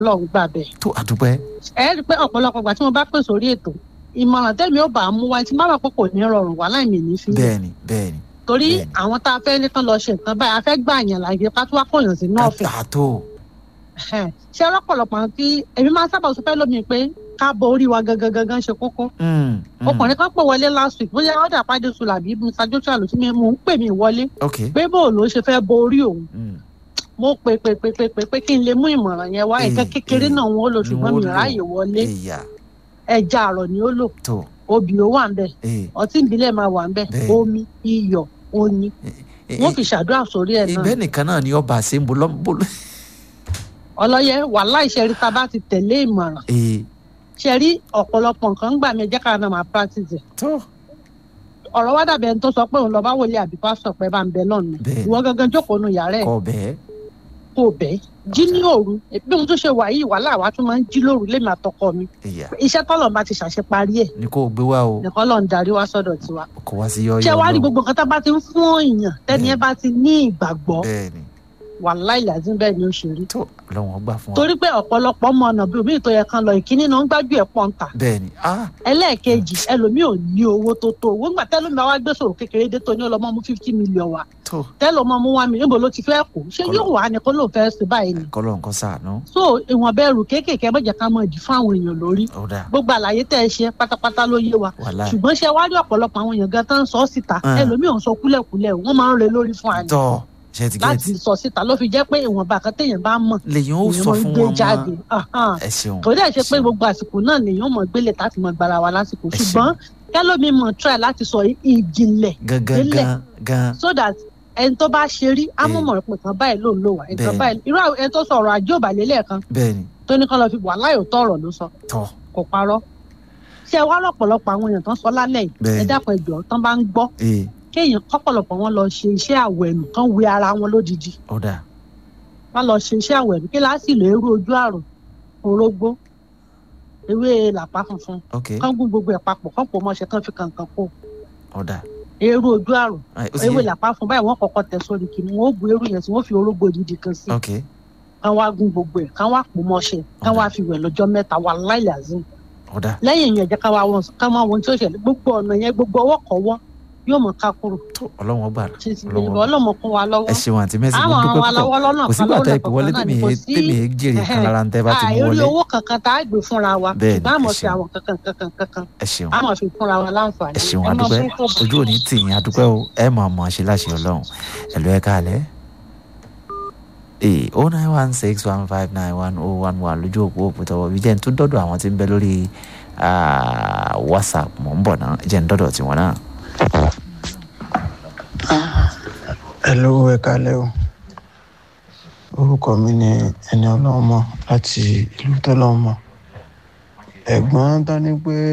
lọ́hùn gbà bẹ́ẹ̀. tó àdúpẹ́ ẹ rí i pé ọ̀pọ̀lọpọ̀ ìgbà tí mo bá pè sórí ètò ìmọ̀ràn tẹ́mi ó bá mú wa tí má bà pé kò ní rọrùn wà láì mí ní fi bẹ́ẹ̀ni bẹ́ẹ̀ni torí bẹ́ẹ̀ni. àwọn tá a fẹ́ ní tán lọ ṣe nǹkan báyìí a fẹ́ gbà yàn láàyè ká tó wá kọ̀yàn sí náà fẹ́ kàtà tó ṣé ọlọ́pọ̀lọpọ̀ àwọn tí èmi máa ń sábà sọ fẹ́ lómi pé ká bo orí wa gangan gangan ṣe kókó Mm, mm. ọkùnrin kan pè wọlé last week bóyá ọ̀dà pàdé sùlà bí mr joshua ló ti mi mò ń pè mí wọlé ok pé bó ló ṣe fẹ́ bo orí òun Mm, mo pè pè pè pè pè pé kí n lè mú ìmọ̀ràn yẹn wá Èyí, nǹkan kékeré èyí náà wọn ó lò ni ṣùgbọ́n wọ́n mi lò. ráàyè wọlé ìyá ẹja àrọ̀ ni ó lò tó obì ó wà ń bẹ̀ ee ọtí ìbílẹ̀ máa wà ń bẹ̀ Bẹ́ẹ̀. omi iyọ̀ oyin wọ́n fi ṣàdúrà sórí ẹ̀ náà ìbẹ́ nìkan náà ni ọba ṣe ń bolo bolo. ọlọ́yẹ wàhálà ìṣẹ́rí tá a bá ti tẹ̀lé ìmọ̀ràn ee ṣẹ́rí ọ̀pọ̀lọpọ̀ nǹkan ń gbà mí ẹjẹ́ ká náà máa practice ẹ̀ tó ọ̀rọ̀ wá dàbí ẹni tó sọ pé òun lọ bá wòlé àbí pásítọ̀ pé bá ń bẹ lọ́nà Bẹ́ẹ̀. ìwọ gangan jókòó nu yàrá ẹ̀ kọ bẹ́ẹ̀ kó bẹ́ẹ̀ jí ní òru bí ohun tó ṣe wà yìí wàhálà wa tún máa ń jí lóru lémi àtọkọ mi ìyá iṣẹ́ tọ́lọ̀ bá ti ṣàṣeparí ẹ̀ ni kò gbé wá o nìkan lọ́n darí wá sọ́dọ̀ tiwa kò wá sí yọyọ ṣé wàá rí náà. gbogbo nǹkan tá a bá ti ń fún èèyàn tẹ́ni ẹ bá ti ní ìgbàgbọ́ bẹ́ẹ̀ni wàhálà ìlàzín bẹ́ẹ̀ ni ó ṣe rí tó lọ́wọ́n gbà fún wa torí pé ọ̀pọ̀lọpọ̀ ọmọ ọ̀nà bíi omi ìtọ́yẹ kan lọ ìkíní náà ń gbájú ẹ̀ pọ́ńtà bẹ́ẹ̀ni ah ẹlẹ́ẹ̀kejì ẹlòmíì ò ní owó tó tó owó ńgbà tẹ́lómi bá wá gbé sòrò kékeré dé tó ní ọlọ́mọ mú fifty million wá tó tẹ́lọ̀ ọmọ mú wá mi níbo ló ti fẹ́ kó ṣé Kọ́lọ́. yóò wá ní kó ló fẹ́ ṣe báyìí ni kọ́lọ́ nǹkan sàánú so ìwọ̀n bẹ́ẹ̀rù kéékèèké mọ̀jẹ̀ ká mọ̀ ìdí fún àwọn èèyàn lórí ó dà gbogbo àlàyé tẹ́ ẹ ṣe pátápátá ló yé wa wàhálà ṣùgbọ́n ṣe wá rí ọ̀pọ̀lọpọ̀ àwọn èèyàn gan tán ń sọ ọ́ síta Ah. ẹlòmíì ò ń sọ kúlẹ̀kúlẹ̀ wọ́n máa ń re lórí fún àná tọ́ ṣe ti láti gẹ̀ẹ́tì sọ síta ló fi jẹ́ pé ìwọ̀nba kan téèyàn bá mọ̀ lèyìn ó èèyàn sọ máa ń fún gbé wọn jáde mọ́ Ahan. ẹ ṣeun kò dẹ̀ ṣe pé ṣeun. gbogbo àsìkò náà lèèyàn mọ̀ gbélé láti mọ̀ gbára wa lásìkò Ẹ ṣùgbọ́n kẹ́lómi mọ̀ try láti sọ ìjìnlẹ̀ gangan délẹ̀. gan gan so that ẹni tó bá ṣe rí á mọ̀ Eh. mọ̀ pé kan báyìí ló ń lò wá nǹkan Bẹ́ẹ̀ni. báyìí irú àwọn- ẹni tó sọ ọ̀rọ̀ ajé òbàlẹ̀ lẹ́ẹ̀kan bẹ́ẹ̀ni tó ní kán lọ fi wà láyò tó ọ̀rọ̀ ló sọ tọ́ kò parọ́ ṣé ẹ wá lọ́pọ̀lọpọ̀ àwọn èèyàn tán sọ lálẹ́ yìí Bẹ́ẹ̀ni. ẹ dákun ẹjọ́ tán bá ń gbọ́ ee kéèyàn kọ́pọ̀lọpọ̀ wọn lọ ṣe iṣẹ́ àwẹ̀nù kán wé ara wọn lódidi ó dà wọn lọ ṣe iṣẹ́ àwẹ̀nù kí láti lè rú ojú àrùn orógbó ewé làpá funfun ok kán gún gbogbo ẹ̀ papọ̀ kán pò mọ́ṣẹ́ kán fi kàǹkàn kó ó dà eérú ojú àrùn Ai, ó ti ewé yé làpá fún báyìí wọ́n kọ́kọ́ tẹ̀ sórí kìnnìún wọn ó bu eérú yẹn tí wọ́n fi orógbó odidi kan sí ok kán wá gún gbogbo ẹ̀ kán wá pò mọ́ṣẹ́ kán wá fi wẹ̀ lọ́jọ́ mẹ́ta wà láìláàzín ó dà lẹ́yìn ìyẹn jẹ́ ká wá wọn ká máa wọn tí ó ṣẹlẹ̀ gbogbo ọ̀nà yẹn gbogbo ọwọ́ kọ̀wọ́ yóò mọ̀ ká kúrò tó ọlọ́wọ́n gbà ṣe ti lè Ọlọ́run. bọ́ ọlọ́mọ kún wa lọ́wọ́ ẹ ṣeun àǹtí mẹ́sì mo àwọn dúpẹ́ àwọn púpọ̀ aláwọ̀ lọ́nà kò sígbà tẹ́ ẹ pè wọlé tèmi kò yé sí tèmi yé jèrè kan lára ń tẹ́ bá ti mú àìrí wọlé owó kankan tá a gbé fúnra wa Bẹ́ẹ̀ni, ṣùgbọ́n àmọ̀ ẹ sí ṣeun. àwọn kankan kankan kankan ẹ ṣeun a máa fi fúnra wa láǹfààní ẹ ṣeun ẹ máa adúpẹ́ fún kò ojú òní tì yín adúpẹ́ o ẹ mọ̀ ọmọ ṣe láṣẹ ọlọ́run ẹ̀lú ẹ káàlẹ́ ee o nine one six one five nine one oh one one lójú òpó òpó tọwọ́ bí jẹ́ ń tún dọ́dọ̀ àwọn tí ń bẹ lórí ah, whatsapp mọ̀ ń bọ̀ náà jẹ́ ń dọ́dọ̀ tiwọn náà. Hello, ẹ kálẹ́ o. Orúkọ mi ni ẹni ọlọ́run mọ̀ láti ìlú tọ́lọ́run mọ̀. Ẹ̀gbọ́n tán ní pé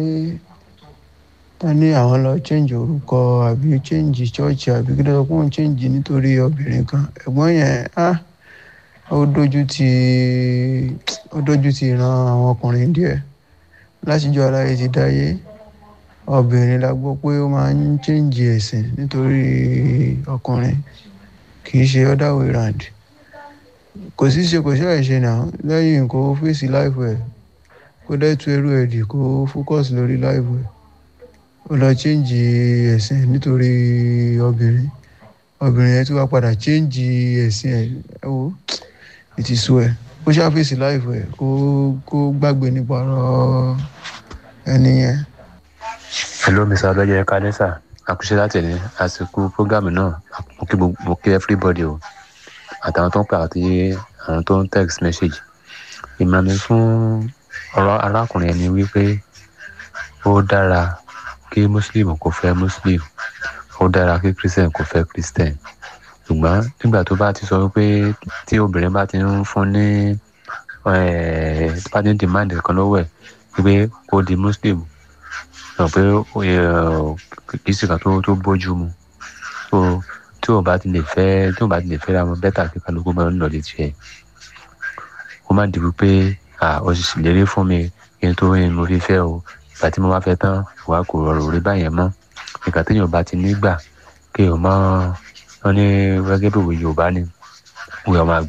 tán ní àwọn lọ change orúkọ àbí change church àbí kí ló sọ pé òun change nítorí obìnrin kan. Ẹ̀gbọ́n yẹn á ó dójú ti ó dójú ti ìran àwọn ọkùnrin díẹ̀. Látijọ́ aláyé ti dáyé obìnrin la gbọ́ pé ó máa ń change ẹ̀sìn nítorí ọkùnrin kì í ṣe other way round kò sí ṣe kò ṣe àìṣe náà lẹ́yìn kó fèsì láìpẹ́ ẹ̀ kó dẹ́tu ẹrú ẹ̀ dì kó focus lórí láìpẹ́ ẹ̀ ó lọ change ẹ̀sìn nítorí obìnrin obìnrin yẹn tí wàá padà change ẹ̀sìn ẹ̀ ẹ̀ wò ìtìsú ẹ̀ kó ṣàfèsì láìpẹ́ ẹ̀ kó kó gbàgbé nípa ọ̀rọ̀ ẹni yẹn. hello mr ọlọ́jọ́ ẹ̀ka lẹ́sà àkúṣe láti ní àsìkò prógámù náà mo kí gbogbo mo kí everybody o àtàwọn tó ń pè àti àwọn tó ń text message ìmọ̀ mi fún ọ̀rọ̀ arákùnrin ẹni wípé ó dára kí muslim kó fẹ́ muslim ó dára kí christian kó fẹ́ christian ṣùgbọ́n nígbà tó bá ti sọ wípé tí obìnrin bá ti ń fún ní eh, bá ti ń demand kan lọ́wọ́ ẹ̀ wípé kó di muslim mọ̀ pé ó yẹ kì í sì kan tó tó bójú mu so tí o bá ti lè fẹ́ tí o bá ti lè fẹ́ ra wọn bẹ́tà kí kálukú máa ń lọ lè tiẹ̀ ó má dìbò pé à ó sì ṣèlérí fún mi kí n tó rí mo fi fẹ́ o ìgbà tí mo bá fẹ́ tán wàá kò rọrùn rí báyẹn mọ́ ìgbà téèyàn bá ti nígbà kí o mọ́ wọn ní gẹ́gẹ́ bí òwe Yorùbá ni òwe ọmọ àgbà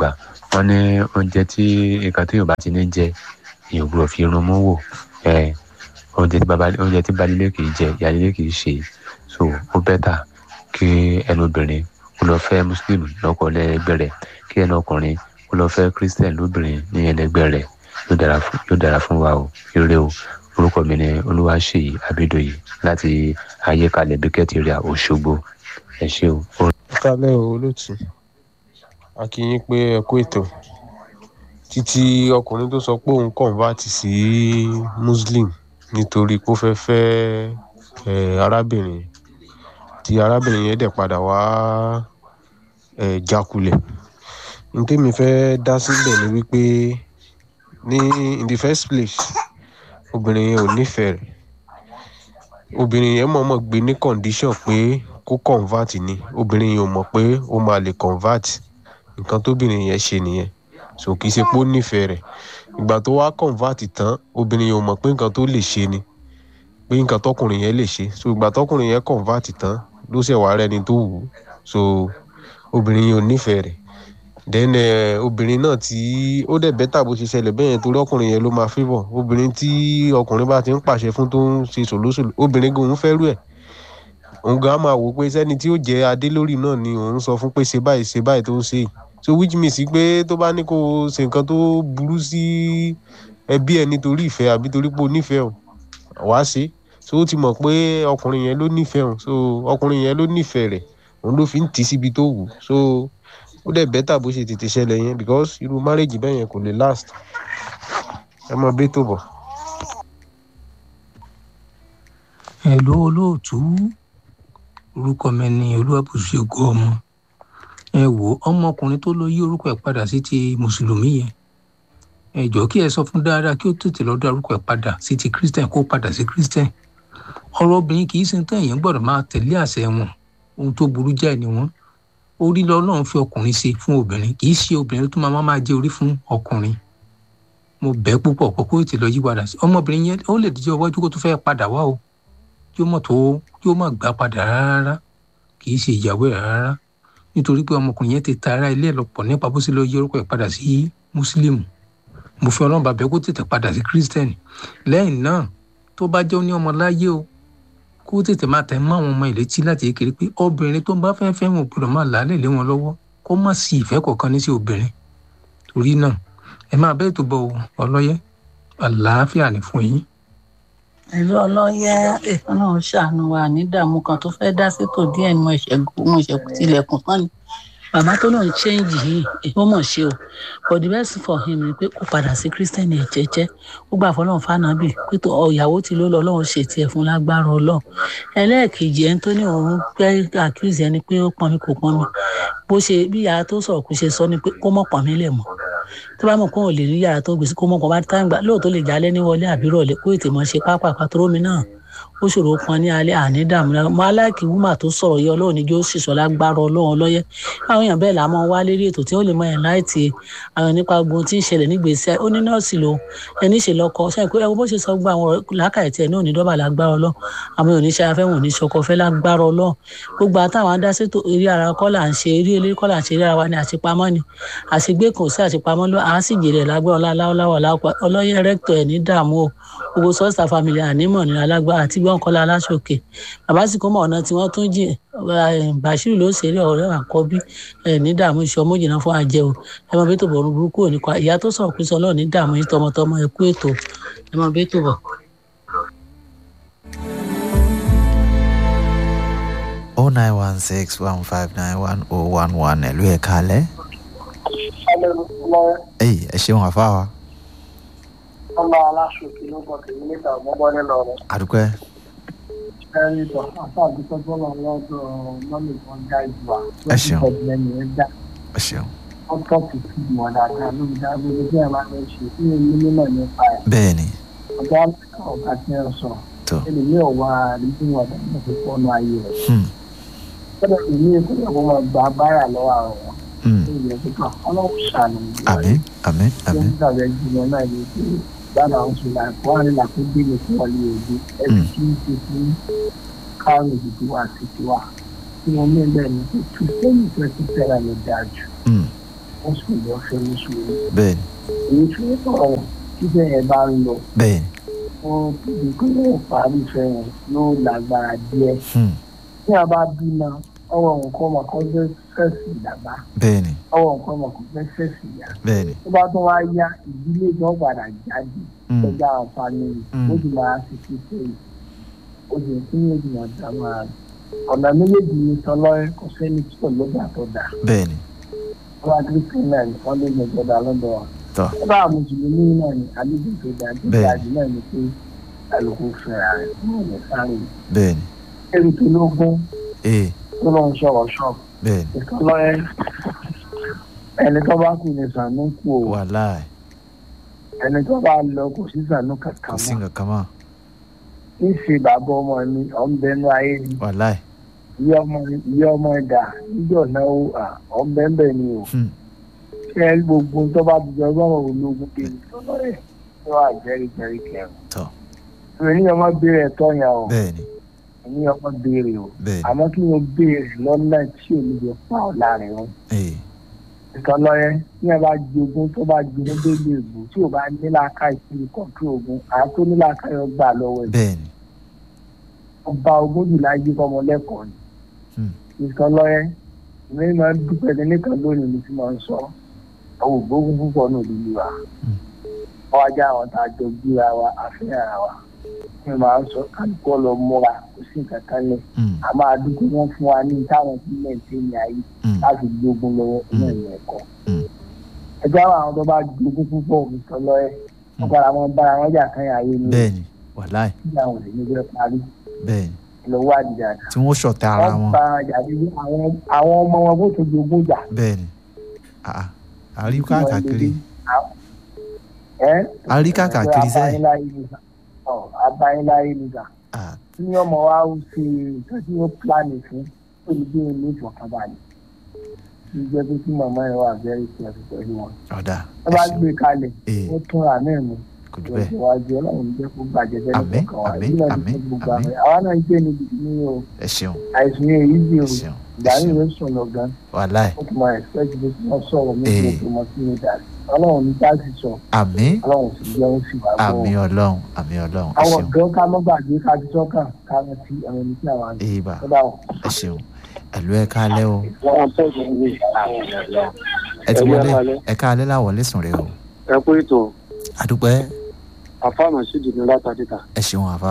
wọ́n ní oúnjẹ tí nǹkan tí yorùbá ti ní jẹ èèyàn ò gbọ́dọ̀ fi irun mú wò ẹ oúnjẹ tí baba oúnjẹ tí balilé kì í jẹ ìyálélé kì í ṣe so ó bẹ́tà kí ẹnu obìnrin kó lọ fẹ́ muslim lọ́kọ lẹ́gbẹ́ rẹ̀ kí ẹnu ọkùnrin kó lọ fẹ́ christian lóbìnrin ní ẹlẹgbẹ́ rẹ̀ yóò dára fún yóò dára fún wa o ire o orúkọ mi ni olúwaṣeyì abidoyi láti ayékalẹ̀ bíkẹ́tì rẹ̀ òṣogbo ẹ ṣé o. kálẹ̀ o olóòtú a kí yín pé ẹ kú ètò títí ọkùnrin tó sọ pé òun convert sí muslim nítorí pé ó fẹ́ fẹ́ ẹ arábìnrin tí arábìnrin yẹn dẹ̀ padà wá ẹ jákulẹ̀ ní tèmi fẹ́ dá síbẹ̀ ni wípé ní in the first place obìnrin yẹn ò nífẹ̀ẹ́ rẹ̀ obìnrin yẹn mọ̀ọ́mọ̀ gbé ní condition pé kó convert ni obìnrin yẹn ò mọ̀ pé ó máa lè convert nǹkan tóbìnrin yẹn ṣe nìyẹn so kì í ṣe pé ó nífẹ̀ẹ́ rẹ̀ ìgbà tó wá convert tán obìnrin yẹn ò mọ̀ pé nǹkan tó lè ṣe ni pé nǹkan tọkùnrin yẹn lè ṣe so ìgbà tọkùnrin yẹn convert tán ló ṣẹ̀ wá rẹni tó wù ú so obìnrin yẹn ò nífẹ̀ẹ́ rẹ̀ then eh, obìnrin náà tí ó dẹ̀ bẹ́tà bó ṣe ṣẹlẹ̀ bẹ́ẹ̀ yẹn torí ọkùnrin yẹn ló máa favour obìnrin tí ọkùnrin bá ti ń pàṣẹ fún tó ń ṣe sòlósòló obìnrin gan òun fẹ́rù ẹ̀ òun gan á máa wò ó pé sẹ́ni tí ó jẹ́ adé lórí náà ni òun sọ fún pé ṣe báyìí ṣe báyìí tó ń ṣe yìí so which means pé tó bá ní kó o ṣe nǹkan tó burú sí ẹbí ẹ nítorí ìfẹ́ àbí torí pé o nífẹ̀ẹ́ o wàá ṣe so ó ti mọ̀ pé ọkùnrin yẹn ló nífẹ̀ẹ́ o so ọkùnrin yẹn ló nífẹ̀ẹ́ rẹ̀ òun ló fi ń tì í síbi tó wù ú so ó dẹ̀ bẹ́tà bó ṣe tètè ṣẹlẹ̀ yẹn because irú marriage bẹ́ẹ̀ yẹn kò lè last ẹ mọ bí tó bọ̀. Hello olóòtú orúkọ mi ni olúwàbùsùgbò ọmọ ẹ wò ọmọkùnrin tó lọ yí orúkọ ẹ̀ padà sí ti mùsùlùmí yẹn ẹ jọ̀ọ́ kí ẹ sọ fún dáadáa kí ó tètè lọ dá orúkọ ẹ̀ padà sí ti christian kó padà sí christian ọ̀rọ̀ obìnrin kì í ṣe tán èèyàn gbọ́dọ̀ máa tẹ̀lé àṣẹ wọn ohun tó burú jáì ni wọ́n orí lọ́lọ́run fi ọkùnrin ṣe fún obìnrin kì í ṣe obìnrin tó máa máa jẹ orí fún ọkùnrin mo bẹ̀ púpọ̀ pé kó tètè lọ yí padà sí ọmọbìnrin yẹn ó lè díjọ́ iwájú kó tó fẹ́ padà wá o yóò mọ̀ tó yóò má gbà padà rárá kì í ṣe ìyàwó ẹ̀ rárá nítorí pé ọmọkùnrin yẹn ti ta ara ilé ẹ̀ lọ́pọ̀ nípa bó ṣe lọ yí orúkọ ẹ̀ padà sí mùsùlùmù mo fi ọlọ́run bàbá kó tètè padà sí kírísítẹ́nì lẹ́yìn náà tó bá jẹ́ ní ọmọ láyé o kó tètè máa tẹ̀ mọ́ àwọn ọmọ ìlétí láti kékeré pé obìnrin tó ń bá fẹ́ẹ́ fẹ́ wọn gbọ́dọ̀ máa làálẹ̀ lé wọn lọ́wọ́ kó má sí ìfẹ́ kọ̀ọ̀kan ní sí obìnrin torí náà ẹ máa bẹ́ẹ̀ tó bọ̀ ọlọ́yẹ àlàáfíà ní fún yín. ẹ̀rọ ọlọ́yẹ ọlọ́run ṣàánú wa ní ìdààmú kan tó fẹ́ dá sétò díẹ̀ ni mo ṣẹ̀ mo ṣẹ̀ tilẹ̀kùn tán ni bàbá tó lóun change yìí ó mọ̀ ṣe o but the best for him ni pé kó padà sí christian ẹ̀ jẹ́jẹ́ ó gbà fọlọ́run fànàbì pé tó ìyàwó tí ló lọ ọlọ́run ṣe tiẹ̀ fún lágbára ọlọ́run ẹlẹ́ẹ̀kejì ẹni tó ní òun gbẹ́ accuse ẹni pé ó pọn mi kò pọn mi bó ṣe bí yàrá tó sọ̀rọ̀ kó ṣe sọ ni pé kó mọ̀ pọn mi lẹ̀ mọ́ tó bá mọ̀ kó ò lè rí yàrá tó gbèsè kó mọ̀ kó bá tá gbà lóòótọ́ lè jálẹ́ ní wọlé àbí rọ̀lẹ́ kó ètè mọ̀ ṣe pápá pàtórómi náà ó ṣòro pọn ní alẹ́ àní dààmú náà mo aláìkí wúmà tó sọ̀rọ̀ yẹ ọlọ́run níjó ṣìṣọ́ lágbára ọlọ́run ọlọ́yẹ àwọn èèyàn bẹ́ẹ̀ là máa wá lérí ètò tí ó lè mọ ẹ̀ láìtì àwọn nípa ogun tí ń ṣẹlẹ̀ nígbèésí ó ní nọ́ọ̀sì ló ẹni ṣe lọ́kọ ṣáà pé ẹ wo bó ṣe sọ gba àwọn làákàyè tí ẹ náà ní dọ́bà lágbára ọlọ́run àwọn èèyàn oníṣẹ́ afẹ́ wọn ò ní ṣọkọ fẹ́ lágbára ọlọ́run gbogbo àtàwọn adásètò eré ara kọ́ là ń ṣe eré eléré kọ́ là ń ṣe eré ara wa ní àṣepamọ́ ni àṣegbé kan sí àṣepamọ́ ló à á sì jèrè lágbára ọláwọ̀ ọlọ́yẹ rẹ́kítọ̀ ẹ̀ ní dààmú o gbogbo sọ́ọ̀sì family ànímọ̀ ní alágbára àti gbọ́nkọ́lá aláṣọkè bàbá sì kó mọ̀ ọ̀nà tí wọ́n tún jìn bàṣírù ló ṣeré ọ̀rẹ́ àkọ́bí ẹ̀ ní dààmú iṣẹ́ ọmọ jìnnà fún àjẹ o ẹ mọ bí tó bọ̀ burúkú ò ní kọ́ ìyá tó sọ̀rọ̀ pé sọ náà ní dààmú yín tọmọtọmọ ẹ kú ètò ẹ mọ bí tó bọ̀. oh nine one six one five nine one oh one one ẹ̀lú ẹ̀ kalẹ̀. ẹyì ẹ ṣeun àfa wa. ọmọ aláṣọkè ló bọ̀ tèmi níta ọmọbọ nínú ọ̀rọ̀. àdúpẹ́. ẹni bọ̀ àfa àdúgbò bọ́lá lọ́dọ̀ mọ́mì kan já ìgbà. Ẹ ṣeun. lẹ́nu ẹ̀ já. ẹ ṣeun. wọ́n tọ́ sí sí ìmọ̀ dáadáa lórí dágbére bí ẹ̀ máa ń ṣe kí ni mímọ̀ nípa ẹ̀. bẹ́ẹ̀ ni ọ̀gá ọ̀gá tí ẹ sọ tó. ẹni mi ò wá àrídìn wà dáadáa fi fọ́nù ayé rẹ̀. Hmm, gbọ́dọ̀ èmi èkó yẹ kó máa gba bára lọ́wọ́ àwọn wọn. hmm. ó yẹ kó kàn ọlọ́run ṣàánú ìlú wa. àmín àmín àmín. Yóò dàbẹ̀ jùlọ náà ní pé bàbá àwọn sọ̀rọ̀ àìkú wà nílà tó gbé ní fún ọ̀lẹ́ òde ẹbí tí ń ṣe fún káwọn òdìdí wa àti tiwa. Tí wọ́n mú bẹ́ẹ̀ ni pé kìrìsìtẹ́nì fẹ́ ti fẹ́ra lọ dáa jù. Hmm, mùsùlùmí lọ fẹ́ mùsùlùmí bẹ́ẹ̀ ni èyí tí ó sọ̀rọ̀ títẹ̀ yẹn bá ń lọ bẹ́ẹ̀ ni fún ìpínlẹ̀ parí ìfẹ́ yẹn yóò lágbára díẹ̀ hmm, tí a bá bímọ ọwọ́ nǹkan ọmọ kan fẹ́ fẹ́sì dàgbà bẹ́ẹ̀ ni ọwọ́ nǹkan ọmọ kan fẹ́ fẹ́sì yá bẹ́ẹ̀ ni tó bá tún wá yá ìdílé gan padà jáde hmm, lọ́jà àǹfààní Mm. ó sì máa fi fi pé ó sì ń fún méjì wọn dá máa ọ̀nà méjèèjì ní sọlọ́rẹ́ kò sẹ́ni tí kò lọ́jà tó dà bẹ́ẹ̀ ni wọ́n á kí sí náà ní wọ́n lè lè gbọ́dọ̀ lọ́dọ̀ wa. tọ́ ó bá mùsùlùmí náà ní àlejò tó dá tó Bẹ́ẹ̀. dá jù náà ní pé àlùkò fẹ́ra rẹ̀ fún ọ̀nà sáré bẹ́ẹ̀ ni ẹ̀rù tó lógún ee tó lọ́n sọ̀rọ̀ ṣọ́ọ̀bù bẹ́ẹ̀ ni ìsọlọ́rẹ́ ẹni tó bá kú ní sànú kú o wàláì ẹni tó bá lọ kò sí sànú kò kankan sí mọ́ nǹkan kan mọ́ kí ṣe bàbá ọmọ mi ọ̀nbẹ́nu ayé ni wàláì ìyá ọmọ ìyá ọmọ ẹ̀dá níjọ́ náà ó ọ̀nbẹ́ńbẹ́ ni o hmm, ṣé ẹ rí gbogbo tó bá ti jọ ọlọ́run ológun kí ni sọlọ́rẹ́ tó wà jẹ́rìí kẹrin. tọ́ ìwé ní ọmọ béèrè ẹ̀tọ́ yẹn o bẹ́ẹ̀ ni ní ọmọ béèrè o bẹ́ẹ̀ ni àmọ́ kí wọ́n béèrè lọ́nà tí ò ní lè pa ọ́ láàrin wọn. ee ìtọ́lọ́yẹ ní ẹ bá jogún tó bá jogún délé ìgbò tí ò bá níláàká ìsinmi kọ̀ọ̀tù ogun àwọn tó níláàká yọ gbà lọ́wọ́ ẹ̀. bẹ́ẹ̀ ni ọba ogún jù láyé fọmọ lẹ́kọ̀ọ́ ni. Hmm. ìtọ́lọ́yẹ ìwé máa ń dúpẹ́ ní nìkan lónìí ní tí máa ń sọ àwọn ògbógun púpọ̀ náà lílu wa. Hmm. wọ́n wá já àwọn tá a jọ gbéra wa àfihàn ara wa. mi máa ń sọ kálukọ́ lọ múra kò sí nǹkan kan lẹ̀. hmm, a máa dúpẹ́ wọn fún wa ní táwọn tí mẹ́ǹtẹ́ ní ayé hmm, láti gbógun lọ́wọ́ Mm. náà ní ẹ̀kọ́. Mm. ẹjọ́ àwọn tó bá gbógun púpọ̀ mi sọ lọ ẹ́ Mm. wọ́n padà wọn bára wọn jà kan yà ayé ni bẹ́ẹ̀ ni wàláì kí àwọn ò lè ní bẹ́ẹ̀ parí bẹ́ẹ̀ ni lọ́wọ́ àdìjà tí wọ́n ṣọ̀tẹ̀ ara wọ́n wọn bá wọn jà bí àwọn àwọn ọmọ wọn bó tó jogún jà. bẹ́ẹ̀ ni àà àrí káàkiri ẹ́ àrí káàkiri sẹ́yìn abáyéláyé nìgbà à tí ọmọ wa ń ṣe nǹkan tí wọ́n pílánì fún olùgbé ní ìfọ̀kànbalẹ̀ tí jẹ́ pé kí màmá yẹn wà very careful pẹ̀lú wọn. ọ̀dà wọ́n ẹ bá ṣeun gbé kalẹ̀ ee wọ́n tún ra náà mú kò jù bẹ́ẹ̀ ìwájú ọlọ́run ní jẹ́ kó bàjẹ́ bẹ́ẹ̀ Àmín, nìkan wa àmín, ìlú náà àmín, ti fún gbogbo àmín. àwọn àwa náà ń gbé níbi ní o ẹ ṣeun àìsàn yẹn èyí dì ẹ o ṣeun ìgbà ẹ yìí ṣeun ló sùn lọ gan wàláì ó tún máa expect pé kí wọ́n sọ̀rọ̀ ní Ee. kí wọ́n mọ sí ní dàrí ọlọ́run ní dá sí sọ àmín ọlọ́run sì jẹ́ ó sì wá gbọ́ àmín ọlọ́run àmín ọlọ́run ẹ àwọn ṣeun ọ̀dọ́ ká mọ́ gbàgbé ká ti sọ́kàn ká mọ́ sí àwọn ẹni tí àwọn àgbẹ̀ ee bà tó dà wọ́n. ẹ ṣeun ẹ̀lú ẹ káalẹ́ o wọ́n tọ́jú ìwé ẹ ti Ẹ̀lú ẹ wọlé káalẹ́. ẹ káalẹ́ láwọlé sùn rẹ o ẹ kú ètò àdúpẹ́ àfáàmù sídìí ní látàdíta. ẹ ṣeun àfà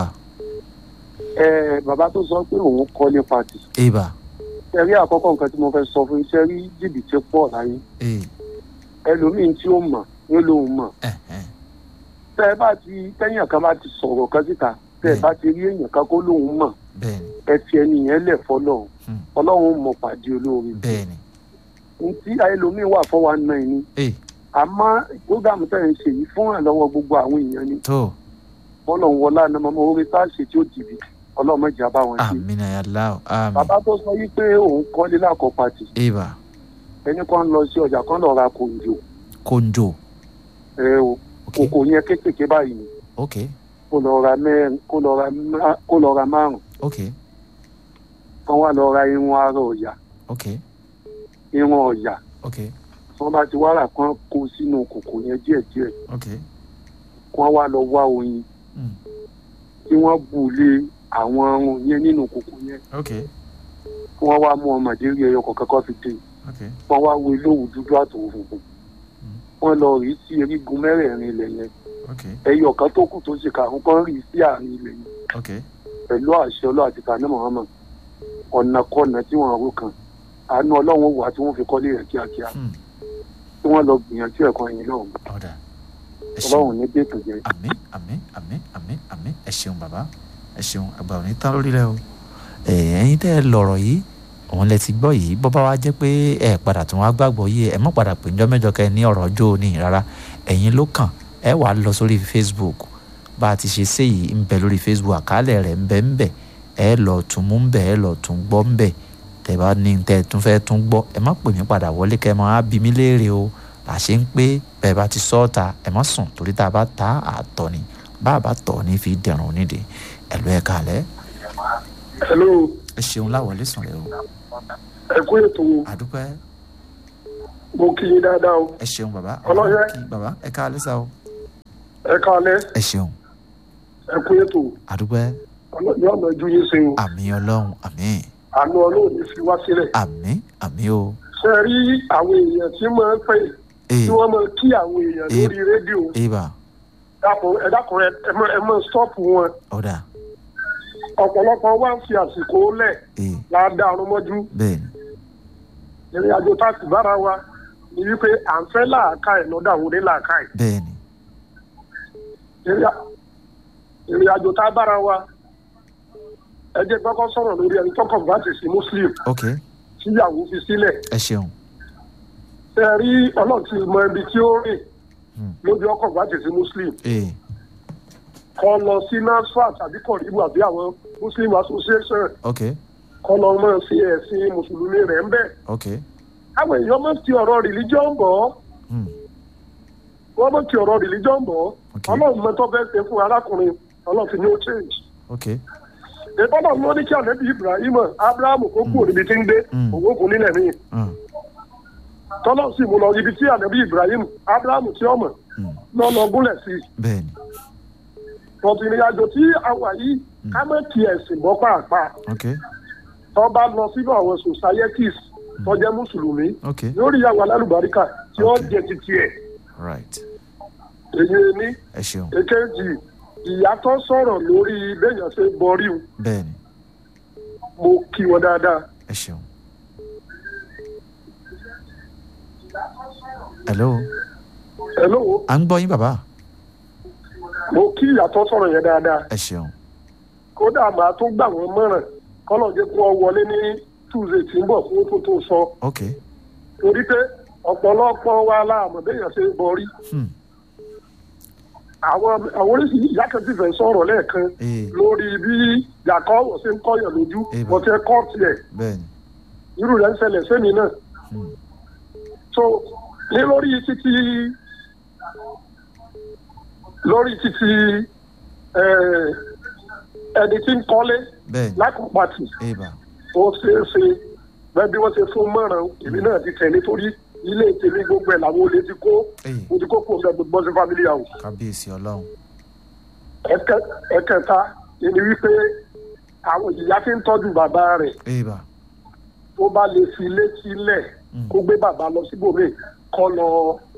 ẹ bàbá tó sọ pé òun kọ́ ní pàtì. ee bà ẹ rí àkọ́kọ́ nǹkan tí mo fẹ́ sọ fún iṣẹ́ rí jìbìtì pọ̀ láyé. ee ẹlòmíín tí ó mọ̀ ní lòun mọ̀. ẹ ẹ tẹ ẹ bá ti tẹ́yìn kan bá ti sọ̀rọ̀ kan síta tẹ ẹ Bẹ́ẹ̀. bá ti rí èèyàn kan kó lòun mọ̀ bẹ́ẹ̀ ni ẹ fi ẹni yẹn lẹ̀ fọlọ́run Hmm. ọlọ́run mọ̀ pàdé olóore. bẹ́ẹ̀ ni ohun tí ẹlòmíín wà fọwọ́ náà ni ee àmọ́ ìgbógàmù tẹ̀ ń ṣe yìí fún àlọ́wọ́ gbogbo àwọn èèyàn ni tó bọ́lọ̀ wọlá ní ọmọ orí tá a ṣe tí ó jìbì ọlọ́mọdé àbá wọn ṣe. àmín ayálà o àmín bàbá tó sọ yìí pé òun kọ́lé lákọ̀ pàtì ee bà ẹni kan lọ sí ọjà kan lọ ra kòǹjò kóńjò ẹ o ok kòkò yẹn kékèké báyìí ni ok kó lọ ra mẹ́rin kó lọ ra má- kó lọ ra márùn ok kan wá lọ ra irun ara ọ̀yà ok irun ọ̀yà ok tí wọ́n bá ti wá rà kan kó sínú kòkò yẹn díẹ̀díẹ̀ ok kan wá lọ wá oyin Mm. tí wọ́n bù lé àwọn ọrùn yẹn nínú kòkò yẹn ok kí wọ́n wá mú ọmọdé rí ẹyọ kọ̀ọ̀kan kan fi dé ok wọ́n wá wo ilé-òwú dúdú àtòwò funfun wọ́n lọ rí sí erigun mẹ́rẹ̀ẹ̀rin ilẹ̀ yẹn ok ẹyọ kan tó kù tó ṣe kàrún kan rí sí àárín ilẹ̀ yẹn ok pẹ̀lú àṣẹ ọlọ́ àti tani muhammad ọ̀nà kọ́nà tí wọ́n rú kan àánú ọlọ́run wà tí wọ́n fi kọ́lé rẹ̀ kíákíá Hmm. tí wọ́n lọ gbìyànjú ẹ̀kọ́ yẹn lọ́hùn ọ̀dà ẹ ṣeun ọlọ́run ní dètò jẹ́ àmín àmín àmín àmín àmín ẹ ṣeun bàbá ẹ ṣeun àgbà òní tán lórí rẹ o ẹ ẹ̀yin tẹ́ ẹ lọ̀rọ̀ yìí òun lẹ ti gbọ́ yìí bọ́ bá wa jẹ́ pé ẹ padà tún wá gbàgbọ́ yìí ẹ mọ̀ padà pé njọ́ mẹ́jọ kẹ́ ẹ ní ọ̀rọ̀ ọjọ́ òní rárá ẹ̀yin ló kàn ẹ wàá lọ sórí facebook bá a ti ṣe ṣe yìí ń bẹ lórí facebook àkálẹ̀ rẹ̀ ń bẹ ń bẹ ẹ lọ tún mú ń bẹ ẹ lọ tún gbọ́ ń bẹ tẹ́ bá ní tẹ́ ẹ tún fẹ́ tún gbọ́ ẹ má pè mí padà wọlé kẹ́ ẹ máa bí mi léèrè o làṣẹ ń pé bẹ́ẹ̀ bá ti sọ ọ́ ta ẹ má sùn torí tá a bá ta àtọ̀ ni bá a bá tọ̀ ní fi dẹ̀rùn nídìí ẹ lọ ẹ kàlẹ́ hello ẹ ṣeun láwọlé sùn rẹ o ẹ kú ètò àdúpẹ́ mo kí yín dáadáa o ẹ ṣeun bàbá Ọlọ́yẹ. kí bàbá ẹ ká alẹ́ sá o ẹ káalẹ́ ẹ ṣeun ẹ kú ètò àdúgbẹ́ ọlọ́yẹ ọ̀nà ju yín ṣe o àmì ọlọ́run àmì àánú ọlọ́run ní fi wá sílẹ̀ àmì àmì o ṣe rí àwọn èèyàn tí máa ń pè ee tí wọ́n máa kí àwọn èèyàn Ee. lórí rédíò eba dàpọ̀ ẹ dákun ẹ ẹ mọ- ẹ mọ stọ́ọ̀pù wọn ọ̀dà ọ̀pọ̀lọpọ̀ wá ń fi àsìkò lẹ̀ ee láàdá ọmọdú bẹ́ẹ̀ ni ìrìn àjò tá a sì bára wa ni wípé à ń fẹ́ làákà ẹ̀ lọ́dọ̀ àwọn oní làákà ẹ̀ bẹ́ẹ̀ ni ìrìn à- ìrìn àjò tá a bára wa ẹ jẹ́ kọ́kọ́ sọ̀rọ̀ lórí ẹni tó kọ̀ǹbátì sí muslim ok tíyàwó fi sílẹ̀ ẹ ṣeun ṣe rí ọlọ́run ti mọ ibi tí ó rìn Hmm. lójú ọkọ̀ bá ti sí muslim ee kọ́ lọ sí nasfat àbí kọ̀ríbù àbí àwọn muslim association ok kọ́ lọ mọ̀ sí ẹ̀sìn mùsùlùmí rẹ̀ ń bẹ̀. ok àwọn èèyàn máa ń ti ọ̀rọ̀ religion bọ̀ hmm. wọ́n máa ń ti ọ̀rọ̀ religion bọ̀ Ok. ọlọ́run mọ́tọ́ fẹ́ ṣe fún arákùnrin ọlọ́run fi ní ó change. ok ìbọ́dọ̀ ló ní kí ànábì ibrahim abraham kó kú òdìbí tí ń gbé Hmm. òun kò nílẹ̀ míì hmm. tọ́lọ́ sì mú lọ ibi tí ànábì ibrahim abraham tí ọmọ hmm. náà lọ gúnlẹ̀ sí i. bẹ́ẹ̀ ni tọ́tù ìrìn àjò tí a wà yìí ká má ti ẹ̀sìn bọ́ pàápàá ok tó bá lọ sínú àwọn societies tó jẹ́ mùsùlùmí ok yóò rí ìyàwó alálùbáríkà tí ó Ok. jẹ titi ẹ̀ right èyí ní ẹ ṣeun èkejì ìyá tó sọ̀rọ̀ lórí béèyàn ṣe bọ́rí o bẹ́ẹ̀ ni mo kí wọn dáadáa ẹ ṣeun. hello hello à ń gbọ́ yín bàbá mo kí ìyá tó sọ̀rọ̀ yẹn dáadáa ẹ ṣeun kódà màá tún gbà wọ́n mọ̀ràn kọ́lọ̀ jẹ́ kó wọlé ní tuesday tí ń bọ̀ fún tó tó sọ ok torí pé ọ̀pọ̀lọpọ̀ wa láàmú béèyàn ṣe bọ́rí hmm. àwọn àwọn oríṣiríṣi ìyá kan ti fẹ́ sọ̀rọ̀ lẹ́ẹ̀kan ee lórí bí yàkọ́ ṣe ń kọ́yàn lójú Eh, bá. wọ́n ti kọ́ tiẹ̀ bẹ́ẹ̀ ni irú rẹ̀ ń ṣẹlẹ̀ sẹ́mi náà. hmm. so ní lórí títí lórí títí eh, ẹni tí ń kọ́lé bẹ́ẹ̀ ni lákòpàtì eba ó ṣeé ṣe bẹ́ẹ̀ bí wọ́n ṣe fún mọ́ràn èmi náà ti tẹ̀lé torí ilé tèmi gbogbo ẹ̀ làwọn olè ti kó ee mo ti kó kó ọ̀gá gbogbo sí family house. kábíyèsí ọlọ́run Ẹ̀kẹ- ẹ̀kẹta ni wípé àwọn ìyá tí ń tọ́jú bàbá rẹ̀ eba tó bá lè fi létí lẹ̀ Mm. kó gbé bàbá lọ síbòmíì kọ́ lọ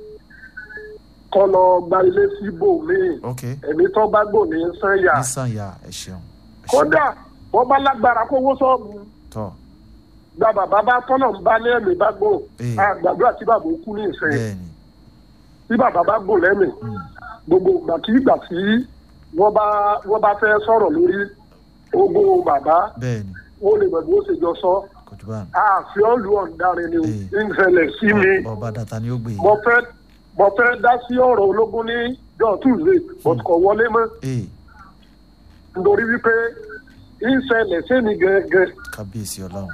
kọ́ lọ gba ilé síbòmíì ok ẹ̀mí tó bá gbò ní sẹ́yà nísàn ya ẹ ṣeun ẹ ṣeun. kódà wọ́n bá lágbára kówó sọ́ọ̀bù tọ́ gba bàbá bá tọ́nà ń bá ní ẹ̀mí bá gbò Eh. àgbàdúrà tí bàbá ó kú ní ìsẹ́yìn bẹ́ẹ̀ ni tí bàbá bá gbò lẹ́mì hmm. gbogbo ìgbà tí ìgbà tí wọ́n bá wọ́n bá fẹ́ sọ̀rọ̀ lórí ogún bàbá bẹ́ẹ̀ ni wọ́n lè mọ̀ bí ó ṣe jọ sọ kò jù bá àfi ọ̀lù ọ̀ndarin ni Eh. ń ṣẹlẹ̀ sí mi bọ́ bá data ni ó gbé mo fẹ́ mo fẹ́ dá sí ọ̀rọ̀ ológun ní jọ tuesday but kò wọlé mọ́ ee nítorí wípé ń ṣẹlẹ̀ sẹ́mi gẹ́gẹ́ kábíyèsí ọlọ́run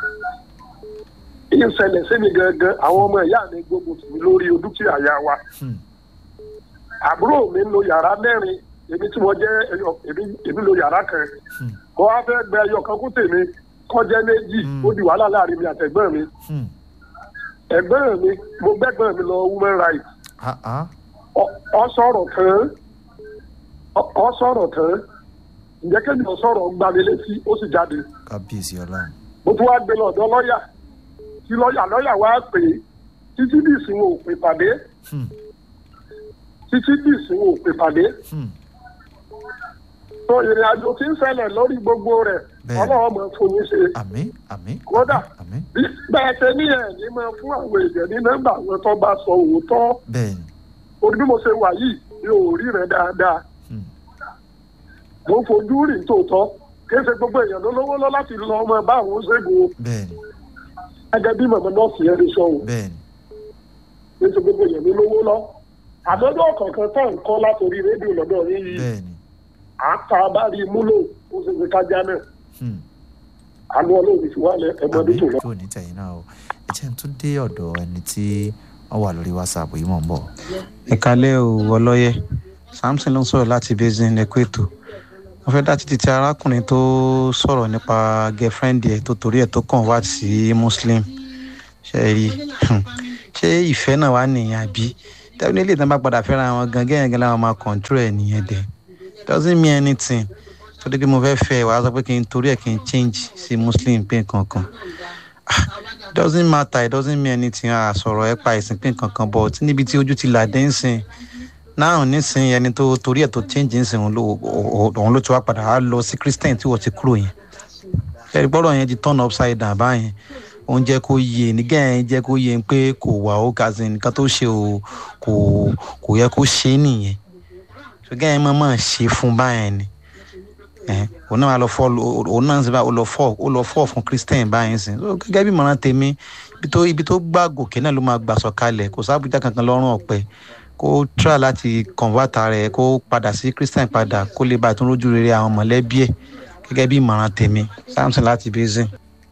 ń ṣẹlẹ̀ sẹ́mi gẹ́gẹ́ àwọn ọmọ ìyá mi gbogbo tì mí lórí dúkìá ya wa hmm. àbúrò mi ń lo yàrá mẹ́rin èmi tí mo jẹ́ ẹyọ- èmi èmi lo yàrá kan Hmm. mo wá fẹ́ gbẹ ẹyọ kan kú tèmi kọjá méjì Hmm. ó di wàhálà láàrin mi àtẹ̀gbọ́n mi Hmm. ẹ̀gbọ́n mi mo gbẹ́gbọ́n mi lọ women rights ah ah ọ ọ sọ̀rọ̀ tán ọ- ọ sọ̀rọ̀ tán ǹjẹ́ kéde ọ sọ̀rọ̀ gba mi létí ó sì jáde kábíyèsí ọlọ́run mo tún wá gbé lọ́dọ̀ lọ́ọ̀yà tí lọ́ọ̀yà lọ́ọ̀yà wá pè é títí bí ìsìnwó ò pè pàdé hmm. títí bí ìsìnwó ò pè pàdé Hmm. tó ìrìn àjò tí ń ṣẹlẹ̀ lórí gbogbo rẹ̀ Bẹ́ẹ̀. ọlọ́wọ́ mọ̀ fún yín ṣe àmín àmín Kódà. àmín bí bẹ́ẹ̀ ṣe ní ẹ̀ ní máa fún àwọn èèyàn ní nọ́mbà àwọn tó bá sọ òótọ́ bẹ́ẹ̀ ni orí bí mo ṣe wà yìí mi ò rí rẹ̀ dáadáa hmm. mo ń fojú rìn tòótọ́ kí ṣe gbogbo èèyàn ló lówó lọ láti lọ ọmọ bá àwọn ṣègùn o bẹ́ẹ̀ ni gẹ́gẹ́ bí mọ̀mọ́ nọ́ọ̀sì yẹn lè sọ o bẹ́ẹ̀ ni kí ṣe gbogbo èèyàn ló lówó lọ àdọ́dọ́ kọ̀ọ̀kan tó ń kọ́ látòrí rédíò lọ́dọ̀ yín yìí bẹ́ẹ̀ ni à ń ta bá rí i múlò ó ṣe ṣe kájá náà hmm. àánú ọlọ́run ti wá lẹ ẹgbẹ́ tó àmín lọ. kò ní tẹ̀yìn náà o ẹ jẹ́ n tún dé ọ̀dọ̀ ẹni tí wọ́n wà lórí whatsapp yìí mọ̀ ń bọ̀ ìkàlẹ̀ ò ọlọ́yẹ samson ló ń sọ̀rọ̀ láti basin ẹ̀kọ́ ètò wọ́n fẹ́ dá títí tí arákùnrin tó sọ̀rọ̀ nípa girlfriend ẹ̀ tó torí ẹ̀ tó kàn wá sí muslim ṣe é rí ṣé ìfẹ́ náà wà nìyẹn àbí tẹ́lẹ̀ ilé ìtàn bá padà fẹ́ra wọn gan gẹ́gẹ́ gẹ́gẹ́ làwọn máa control ẹ̀ nìyẹn dẹ̀ doesn't mean anything torí pé mo fẹ́ fẹ́ wàá sọ pé kí n torí ẹ̀ kí n change sí muslim pé kankan doesn't matter it doesn't mean anything a sọ̀rọ̀ ẹ̀ pa ìsìn pé kankan but níbi tí ojú ti là dé ń sìn náà nísìnyí ẹni tó torí ẹ̀ tó change ń sìn òun ló òun ló ti wá padà á lọ sí christian tí wọ́n ti kúrò yẹn ẹ̀rí gbọ́dọ̀ yẹn ti turn upside down báyẹn òun jẹ́ kó yé nígẹ̀ yẹn jẹ́ kó yé pé kò wà ó kazin nǹkan tó ṣe o kò kò yẹ kó ṣe é nìyẹn ṣùgbọ́n yẹn máa máa ṣe fún báyẹn ni ẹ̀ òun náà lọ fọ́ òun náà sì bá ó lọ fọ́ ó lọ fọ́ fún christian báyẹn sìn so gẹ́gẹ́ bí mọ̀ràn tèmi ibi tó ibi tó gbà gòkè náà ló máa gbà sọ̀kalẹ̀ kò sábùjá kankan lọ́rùn ọ̀pẹ kó try láti convert rẹ̀ kó padà sí christian padà kó lè bá tún rójú rere àwọn mọ̀lẹ́bí ẹ̀ gẹ́gẹ́ bí ìmọ̀ràn tèmi samson láti basin.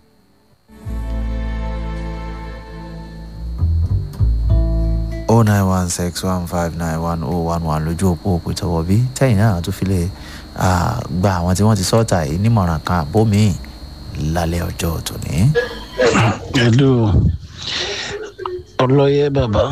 o nine one six one five nine one oh one one lójú òpó òpó ìtọ́wọ́ bí tẹ́yìn náà tó fi lè gba àwọn tí wọ́n ti sọ́ọ̀tà yìí nímọ̀ràn kan àbómi lálẹ́ ọjọ́ tòní. hello ọlọ́yẹ bàbá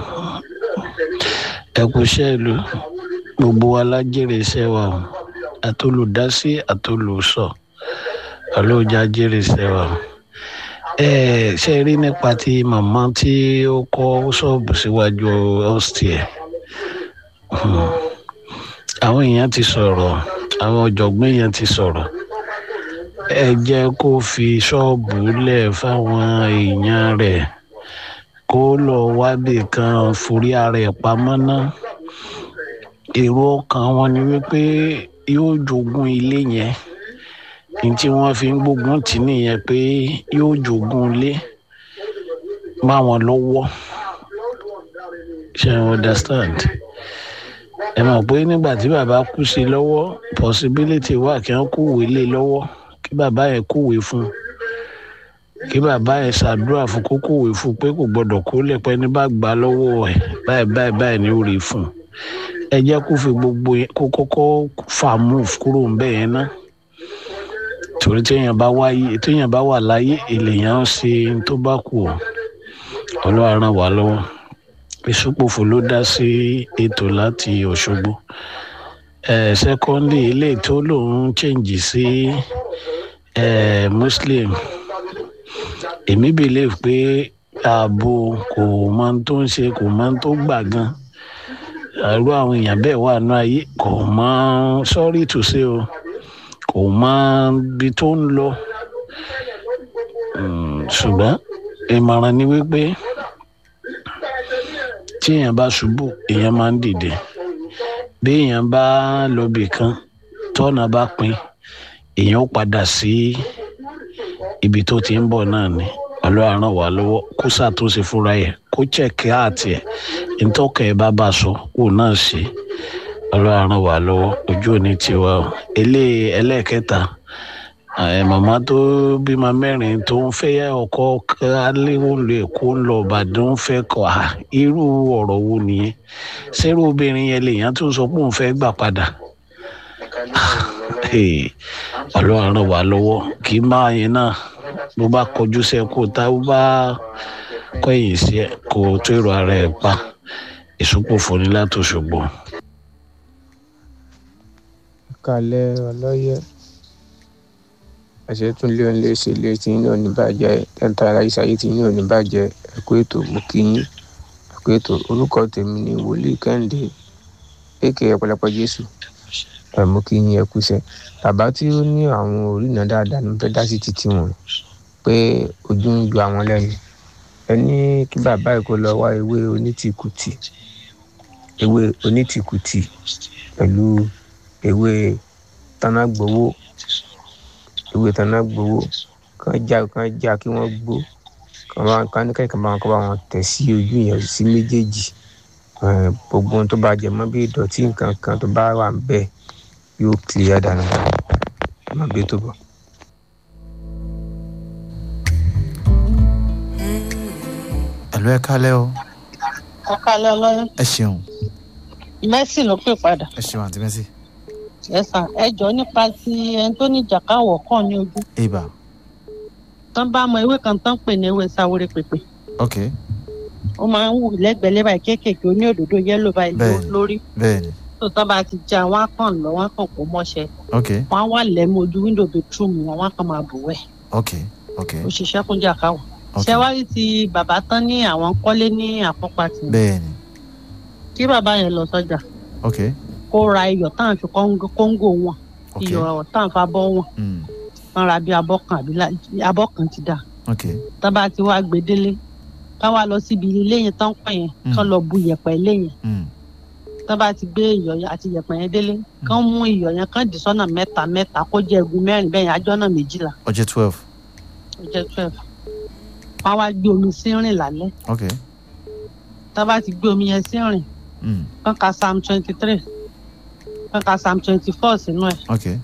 ẹ kú iṣẹ́ ìlú gbogbo wa lájèrè iṣẹ́ wa o àtolùdásí àtolùsọ ọlọ́jà jèrè iṣẹ́ wa o ẹ ṣe rí nípa ti màmá tí ó kọ́ ṣọ́ọ̀bù síwájú ọ́stíẹ̀ àwọn èèyàn ti sọ̀rọ̀ àwọn ọ̀jọ̀gbọ́n èèyàn ti sọ̀rọ̀ ẹ jẹ́ kó fi ṣọ́ọ̀bù lẹ̀ fáwọn èèyàn rẹ̀ kó lọ wábì kan forí ara ẹ̀ pamọ́ ná èrò ọkàn wọn ni wípé yóò jogún ilé yẹn ní tí wọ́n fi ń gbógun tì nìyẹn pé yóò jogún ilé má wọn lọ́wọ́ ṣe i understand ẹ mọ̀ pé nígbà tí bàbá kú sí i lọ́wọ́ possibility wà kí wọ́n kúwèé lé lọ́wọ́ kí bàbá yẹn kúwèé fún un kí bàbá yẹn ṣàdúrà fún kó kúwèé fún un pé kò gbọdọ̀ kó lẹ́pẹ́ ní bá gbà lọ́wọ́ ẹ̀ báyìí báyìí báyìí ni ó rí fún un ẹ jẹ́ kó fi gbogbo yẹn kó kọ́kọ́ fà move kúrò ń bẹ̀ yẹn ná torí téèyàn bá wáyé téèyàn bá wà láyé èlèyàn ń ṣe tó bá kù ọ́ ọlọ́run ràn wá lọ́wọ́ ìsúpòfò ló dá sí ètò láti ọ̀ṣọ́gbó sẹ́kọ́ndì ilé tó lòun chẹ́ǹjì sí muslim èmi believe pé ààbò kò mọ tó ń ṣe kò mọ tó gbà gan àrùn àwọn èèyàn bẹ́ẹ̀ wà ní ayé kò mọ sorry to say o kò mọ ibi tó ń lọ ṣùgbọ́n ìmọ̀ràn ni wípé tí èèyàn bá ṣubú èèyàn máa ń dìde bí èèyàn bá lọ́bì kan tọ́nà bá pin èèyàn ó padà sí ibi tó ti ń bọ̀ náà ni ọlọ́run ràn wá lọ́wọ́ kó ṣàtúnṣe fúnra ẹ̀ kó chẹ̀kẹ́ àti ẹ̀ ntọ́kẹ́ ẹ̀ bá bá sọ kó náà ṣe ọlọ́run ràn wá lọ́wọ́ ojú òní tiwa o elé ẹlẹ́ẹ̀kẹta màmá tó bímọ mẹ́rin tó ń fẹ́ ọkọ aléwòlò èkó ń lọ ìbàdàn ń fẹ́ kọ́ à irú ọ̀rọ̀ wo nìyẹn sẹ́rù obìnrin yẹn lèèyàn tó ń sọ pé òun fẹ́ gbà padà ọlọ́run ràn wá lọ́wọ́ kì í máa yẹn náà bó bá kọjú sí ẹ kó tá bó bá kọ̀yìn sí ẹ kó tó èrò ara ẹ pa ìsopòfò ní látòṣogbo. kalẹ̀ ọlọ́yẹ àṣẹ tún lé òun lè ṣe ilé tí yín ò ní bàjẹ́ tẹ́ńtà aláìsàyè tí yín ò ní bàjẹ́ ẹ̀kú ètò mú kí yín ẹ̀kú ètò orúkọ tèmi ni wòlíì kẹ́hìndé èkè ọ̀pọ̀lọpọ̀ jésù ẹ̀ mú kí yín ẹ̀kú iṣẹ́ bàbá tí ó ní àwọn òrìnà dáadáa ní fẹ́ dá sí títí wọn pé ojú ń ju àwọn lẹ́nu ẹ ní kí bàbá yìí kó lọ wá ewé onítìkùtì ewé onítìkùtì pẹ̀lú ewé tanágbowó ewé tanágbowó kan já kan já kí wọ́n gbó kan bá kan ní kẹ́kẹ́ bá wọn kọ́ bá wọn tẹ̀ sí ojú yẹn sí méjèèjì gbogbo ohun tó bá jẹ mọ́ bí ìdọ̀tí nǹkan kan tó bá wà ń bẹ́ẹ̀ yóò clear dànù má gbé tó bọ̀. ẹ̀lú ẹ kálẹ́ o ọkàlẹ́ ọlọ́yún ẹ ṣeun mẹ́sì ló pè padà ẹ ṣeun àǹtí mẹ́sì. ẹ̀sà ẹjọ́ nípa ti ẹni tó ní jàkáwọ̀ kàn ní ojú ibà tán bá mọ ewé kan tán pè ní ewé sáwórí pèpè ok ó máa ń wù lẹ́gbẹ̀lẹ́ báyìí kéékèèké oní òdòdó yẹ́lò báyìí ló- Bẹ́ẹ̀ni. lórí bẹ́ẹ̀ni tó tọ́ bá ti já wọn á kàn lọ wọn á kàn kó mọ́ṣẹ́ ok wọn á wà lẹ́mú ojú wíńdò bedroom wọn wọn á kàn máa bù wẹ̀ ok ok ó ṣiṣẹ́ fún jàkáwọ̀ ok ṣé wá rí ti bàbá tán ní àwọn kọ́lé ní àpọ́pá tì bẹ́ẹ̀ni kí bàbá yẹn lọ sọ́jà ok kó ra iyọ̀ táwọn fi kóńgò kóńgò wọn ok iyọ̀ táwọn fa bọ́ wọn mm. wọn ra bí abọ́ kan àbí la- abọ́ kan ti dà ok tán bá ti wá gbé délé ká wá lọ síbi ilé yẹn tán pọ̀ yẹn Mm. kán lọ bu iyẹ̀pẹ̀ ilé yẹn mm. tán bá ti gbé iyọ̀ yẹn àti iyẹ̀pẹ̀ yẹn délé kán mú iyọ̀ yẹn kán dì sọ́nà mẹ́ta mẹ́ta kó jẹ́ egun mẹ́rin bẹ́ẹ̀ yẹn ajọ́ náà méjìlá ọjọ́ twelve ó jẹ́ twelve wọn wá gbé omi sí rìn lálẹ́ ok tán bá ti gbé omi yẹn sí rìn mm. kán ka psalm twenty three kán ka psalm twenty four sínú ẹ̀ ok